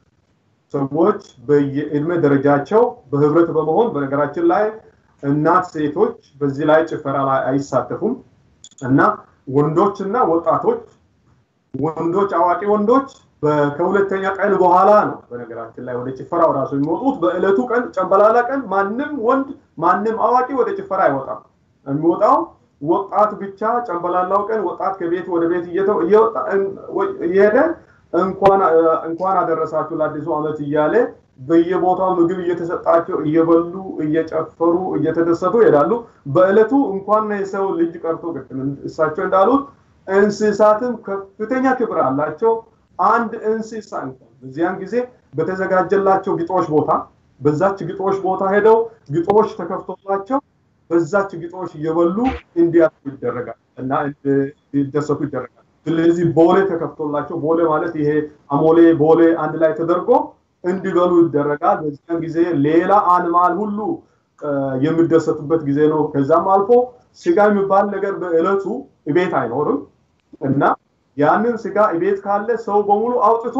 ሰዎች በየእድሜ ደረጃቸው በህብረት በመሆን በነገራችን ላይ እናት ሴቶች በዚህ ላይ ጭፈራ ላይ አይሳተፉም እና ወንዶችና ወጣቶች ወንዶች አዋቂ ወንዶች ከሁለተኛ ቀን በኋላ ነው በነገራችን ላይ ወደ ጭፈራው ራሱ የሚወጡት። በእለቱ ቀን ጨምበላላ ቀን ማንም ወንድ ማንም አዋቂ ወደ ጭፈራ አይወጣም። የሚወጣው ወጣት ብቻ ጨምበላላው ቀን ወጣት ከቤት ወደ ቤት እየሄደ እንኳን አደረሳችሁ ለአዲሱ ዓመት እያለ በየቦታው ምግብ እየተሰጣቸው እየበሉ እየጨፈሩ እየተደሰቱ ይሄዳሉ። በእለቱ እንኳን የሰው ልጅ ቀርቶ ቅድም እሳቸው እንዳሉት እንስሳትም ከፍተኛ ክብር አላቸው። አንድ እንስሳ እንኳን በዚያን ጊዜ በተዘጋጀላቸው ግጦሽ ቦታ በዛች ግጦሽ ቦታ ሄደው ግጦሽ ተከፍቶላቸው በዛች ግጦሽ እየበሉ እንዲያርፉ ይደረጋል እና እንዲደሰቱ ይደረጋል። ስለዚህ ቦሌ ተከፍቶላቸው ቦሌ ማለት ይሄ አሞሌ ቦሌ አንድ ላይ ተደርጎ እንዲበሉ ይደረጋል። በዚያን ጊዜ ሌላ አንማል ሁሉ የሚደሰቱበት ጊዜ ነው። ከዛም አልፎ ስጋ የሚባል ነገር በእለቱ ቤት አይኖርም እና ያንን ስጋ ቤት ካለ ሰው በሙሉ አውጥቶ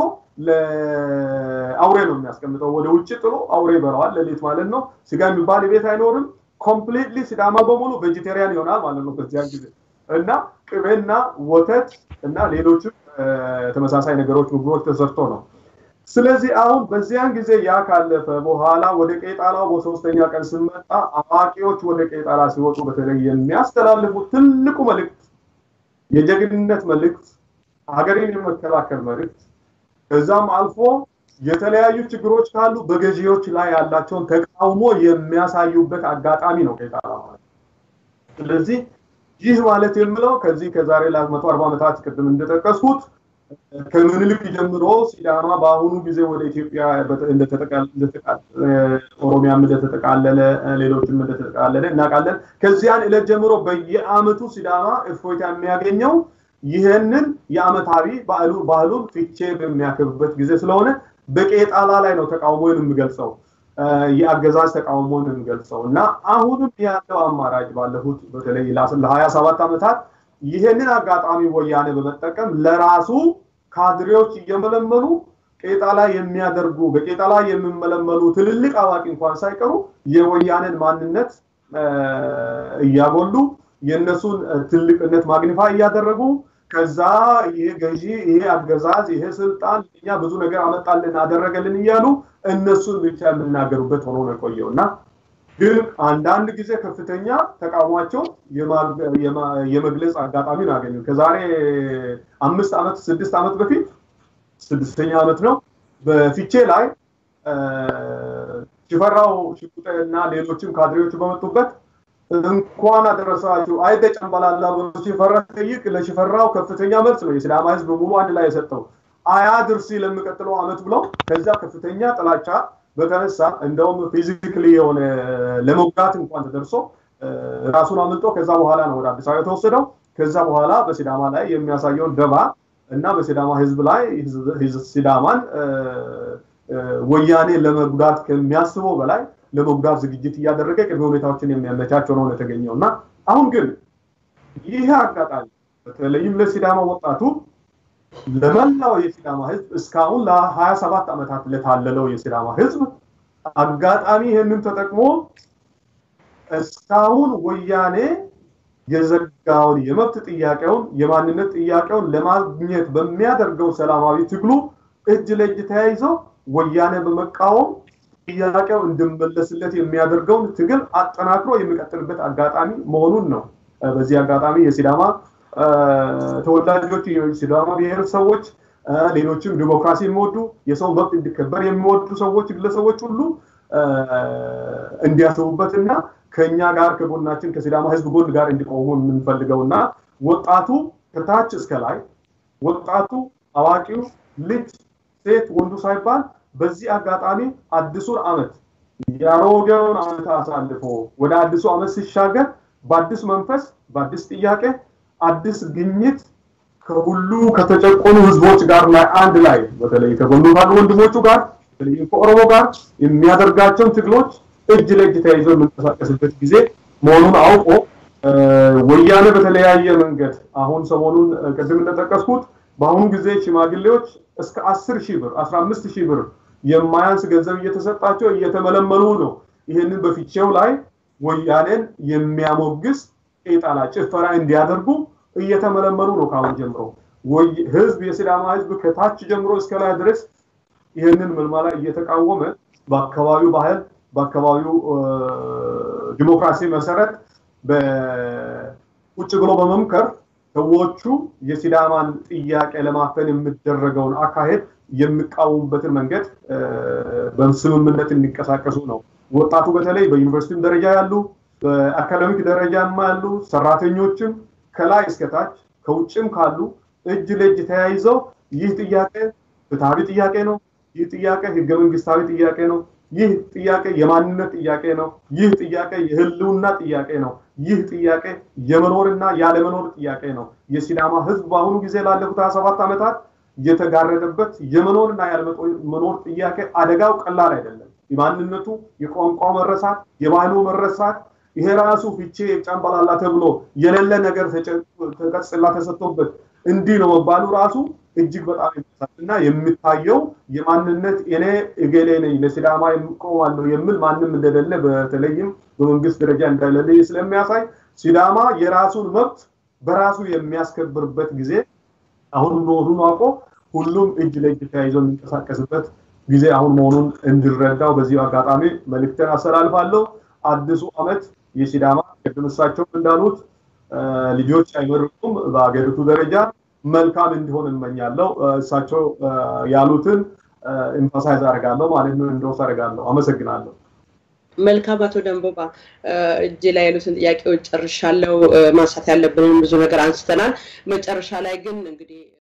ለአውሬ ነው የሚያስቀምጠው። ወደ ውጭ ጥሎ አውሬ ይበላዋል፣ ሌሊት ማለት ነው። ስጋ የሚባል ቤት አይኖርም። ኮምፕሊትሊ ሲዳማ በሙሉ ቬጂቴሪያን ይሆናል ማለት ነው በዚያን ጊዜ እና ቅቤና ወተት እና ሌሎችም ተመሳሳይ ነገሮች ምግቦች ተሰርቶ ነው። ስለዚህ አሁን በዚያን ጊዜ ያ ካለፈ በኋላ ወደ ቄጣላው በሶስተኛ ቀን ስንመጣ አዋቂዎች ወደ ቄጣላ ሲወጡ በተለይ የሚያስተላልፉት ትልቁ መልእክት የጀግንነት መልእክት፣ ሀገሬን የመከላከል መልእክት ከዛም አልፎ የተለያዩ ችግሮች ካሉ በገዢዎች ላይ ያላቸውን ተቃውሞ የሚያሳዩበት አጋጣሚ ነው ቄጣላ ማለት። ስለዚህ ይህ ማለት የምለው ከዚህ ከዛሬ ለመቶ አርባ ዓመታት ቅድም እንደጠቀስኩት ከምኒልክ ጀምሮ ሲዳማ በአሁኑ ጊዜ ወደ ኢትዮጵያ ኦሮሚያም እንደተጠቃለለ ሌሎችም እንደተጠቃለለ እናውቃለን። ከዚያን ዕለት ጀምሮ በየአመቱ ሲዳማ እፎይታ የሚያገኘው ይህንን የአመታዊ ባህሉ ባህሉን ፊቼ በሚያከብበት ጊዜ ስለሆነ በቄጣላ ላይ ነው ተቃውሞን የምገልጸው የአገዛዝ ተቃውሞን የምገልጸው እና አሁንም ያለው አማራጭ ባለፉት በተለይ ለሀያ ሰባት ዓመታት ይህንን አጋጣሚ ወያኔ በመጠቀም ለራሱ ካድሬዎች እየመለመሉ ቄጣላ የሚያደርጉ በቄጣላ የሚመለመሉ ትልልቅ አዋቂ እንኳን ሳይቀሩ የወያኔን ማንነት እያጎሉ የእነሱን ትልቅነት ማግኒፋይ እያደረጉ ከዛ ይሄ ገዢ ይሄ አገዛዝ ይሄ ስልጣን እኛ ብዙ ነገር አመጣልን አደረገልን እያሉ እነሱን ብቻ የምናገሩበት ሆኖ ነው የቆየው እና ግን አንዳንድ ጊዜ ከፍተኛ ተቃውሟቸው የመግለጽ አጋጣሚ ነው ያገኙ። ከዛሬ አምስት ዓመት ስድስት ዓመት በፊት ስድስተኛ ዓመት ነው በፊቼ ላይ ሽፈራው ሽጉጤ እና ሌሎችም ካድሬዎች በመጡበት እንኳን አደረሳችሁ አይደ ጨምባላላ ብሎ ሽፈራ ጠይቅ ለሽፈራው ከፍተኛ መልስ ነው የሲዳማ ህዝብ ሙሉ አንድ ላይ የሰጠው አያድርሲ ለሚቀጥለው ዓመት ብለው ከዛ ከፍተኛ ጥላቻ በተነሳ እንደውም ፊዚክሊ የሆነ ለመውጋት እንኳን ተደርሶ ራሱን አምልጦ ከዛ በኋላ ነው ወደ አዲስ አበባ የተወሰደው። ከዛ በኋላ በሲዳማ ላይ የሚያሳየውን ደባ እና በሲዳማ ህዝብ ላይ ሲዳማን ወያኔ ለመጉዳት ከሚያስበው በላይ ለመጉዳት ዝግጅት እያደረገ ቅድመ ሁኔታዎችን የሚያመቻቸው ነው የተገኘው እና አሁን ግን ይህ አጋጣሚ በተለይም ለሲዳማ ወጣቱ ለመላው የሲዳማ ህዝብ እስካሁን ለሀያ ሰባት ዓመታት ለታለለው የሲዳማ ህዝብ አጋጣሚ ይህንን ተጠቅሞ እስካሁን ወያኔ የዘጋውን የመብት ጥያቄውን የማንነት ጥያቄውን ለማግኘት በሚያደርገው ሰላማዊ ትግሉ እጅ ለእጅ ተያይዘው ወያኔ በመቃወም ጥያቄው እንድመለስለት የሚያደርገውን ትግል አጠናክሮ የሚቀጥልበት አጋጣሚ መሆኑን ነው። በዚህ አጋጣሚ የሲዳማ ተወላጆች፣ የሲዳማ ብሔረሰቦች፣ ሌሎችም ዲሞክራሲ የሚወዱ የሰው መብት እንዲከበር የሚወዱ ሰዎች፣ ግለሰቦች ሁሉ እንዲያስቡበትና ከኛ ጋር ከጎናችን ከሲዳማ ህዝብ ጎን ጋር እንዲቆሙ የምንፈልገውና ወጣቱ ከታች እስከ ላይ ወጣቱ፣ አዋቂው፣ ልጅ፣ ሴት፣ ወንዱ ሳይባል በዚህ አጋጣሚ አዲሱን አመት የአሮጌውን አመት አሳልፎ ወደ አዲሱ አመት ሲሻገር በአዲስ መንፈስ በአዲስ ጥያቄ አዲስ ግኝት ከሁሉ ከተጨቆኑ ህዝቦች ጋር ላይ አንድ ላይ በተለይ ከጎኑ ካሉ ወንድሞቹ ጋር በተለይም ከኦሮሞ ጋር የሚያደርጋቸውን ትግሎች እጅ ለእጅ ተያይዞ የምንቀሳቀስበት ጊዜ መሆኑን አውቆ ወያኔ በተለያየ መንገድ አሁን ሰሞኑን ቅድም እንደጠቀስኩት በአሁኑ ጊዜ ሽማግሌዎች እስከ አስር ሺህ ብር አስራ አምስት ሺህ ብር የማያንስ ገንዘብ እየተሰጣቸው እየተመለመሉ ነው። ይህንን በፊቼው ላይ ወያኔን የሚያሞግስ ቄጣላ ጭፈራ እንዲያደርጉ እየተመለመሉ ነው። ካሁን ጀምሮ ህዝብ የሲዳማ ህዝብ ከታች ጀምሮ እስከ ላይ ድረስ ይህንን ምልመላ እየተቃወመ በአካባቢው ባህል በአካባቢው ዲሞክራሲ መሰረት ቁጭ ብሎ በመምከር ሰዎቹ የሲዳማን ጥያቄ ለማፈን የሚደረገውን አካሄድ የሚቃወሙበትን መንገድ በስምምነት እንዲንቀሳቀሱ ነው። ወጣቱ በተለይ በዩኒቨርሲቲም ደረጃ ያሉ በአካዳሚክ ደረጃም ያሉ ሰራተኞችም ከላይ እስከታች ከውጭም ካሉ እጅ ለእጅ ተያይዘው ይህ ጥያቄ ፍትሐዊ ጥያቄ ነው። ይህ ጥያቄ ህገ መንግስታዊ ጥያቄ ነው። ይህ ጥያቄ የማንነት ጥያቄ ነው። ይህ ጥያቄ የህልውና ጥያቄ ነው። ይህ ጥያቄ የመኖርና ያለመኖር ጥያቄ ነው። የሲዳማ ህዝብ በአሁኑ ጊዜ ላለፉት 27 ዓመታት የተጋረደበት የመኖርና ያለመኖር ጥያቄ አደጋው ቀላል አይደለም። የማንነቱ የቋንቋ መረሳት፣ የባህሉ መረሳት ይሄ ራሱ ፍቼ ጨምበላላ ተብሎ የሌለ ነገር ተቀጽላ ተሰጥቶበት እንዲህ ነው መባሉ ራሱ እጅግ በጣም እና የሚታየው የማንነት እኔ እገሌ ነኝ ለሲዳማ ቆማለሁ የሚል ማንም እንደሌለ በተለይም በመንግስት ደረጃ እንደሌለ ስለሚያሳይ ሲዳማ የራሱን መብት በራሱ የሚያስከብርበት ጊዜ አሁን መሆኑን አውቆ ሁሉም እጅ ለእጅ ተያይዞ የሚንቀሳቀስበት ጊዜ አሁን መሆኑን እንዲረዳው በዚህ አጋጣሚ መልእክትን አስተላልፋለሁ። አዲሱ አመት የሲዳማ ቅድም እሳቸው እንዳሉት ልጆች አይመርቁም። በሀገሪቱ ደረጃ መልካም እንዲሆን እመኛለሁ። እሳቸው ያሉትን ኤምፋሳይዝ አደርጋለሁ ማለት ነው፣ እንደወስ አደርጋለሁ። አመሰግናለሁ። መልካም አቶ ደንቦባ እጅ ላይ ያሉትን ጥያቄዎች ጨርሻለው። ማንሳት ያለብንን ብዙ ነገር አንስተናል። መጨረሻ ላይ ግን እንግዲህ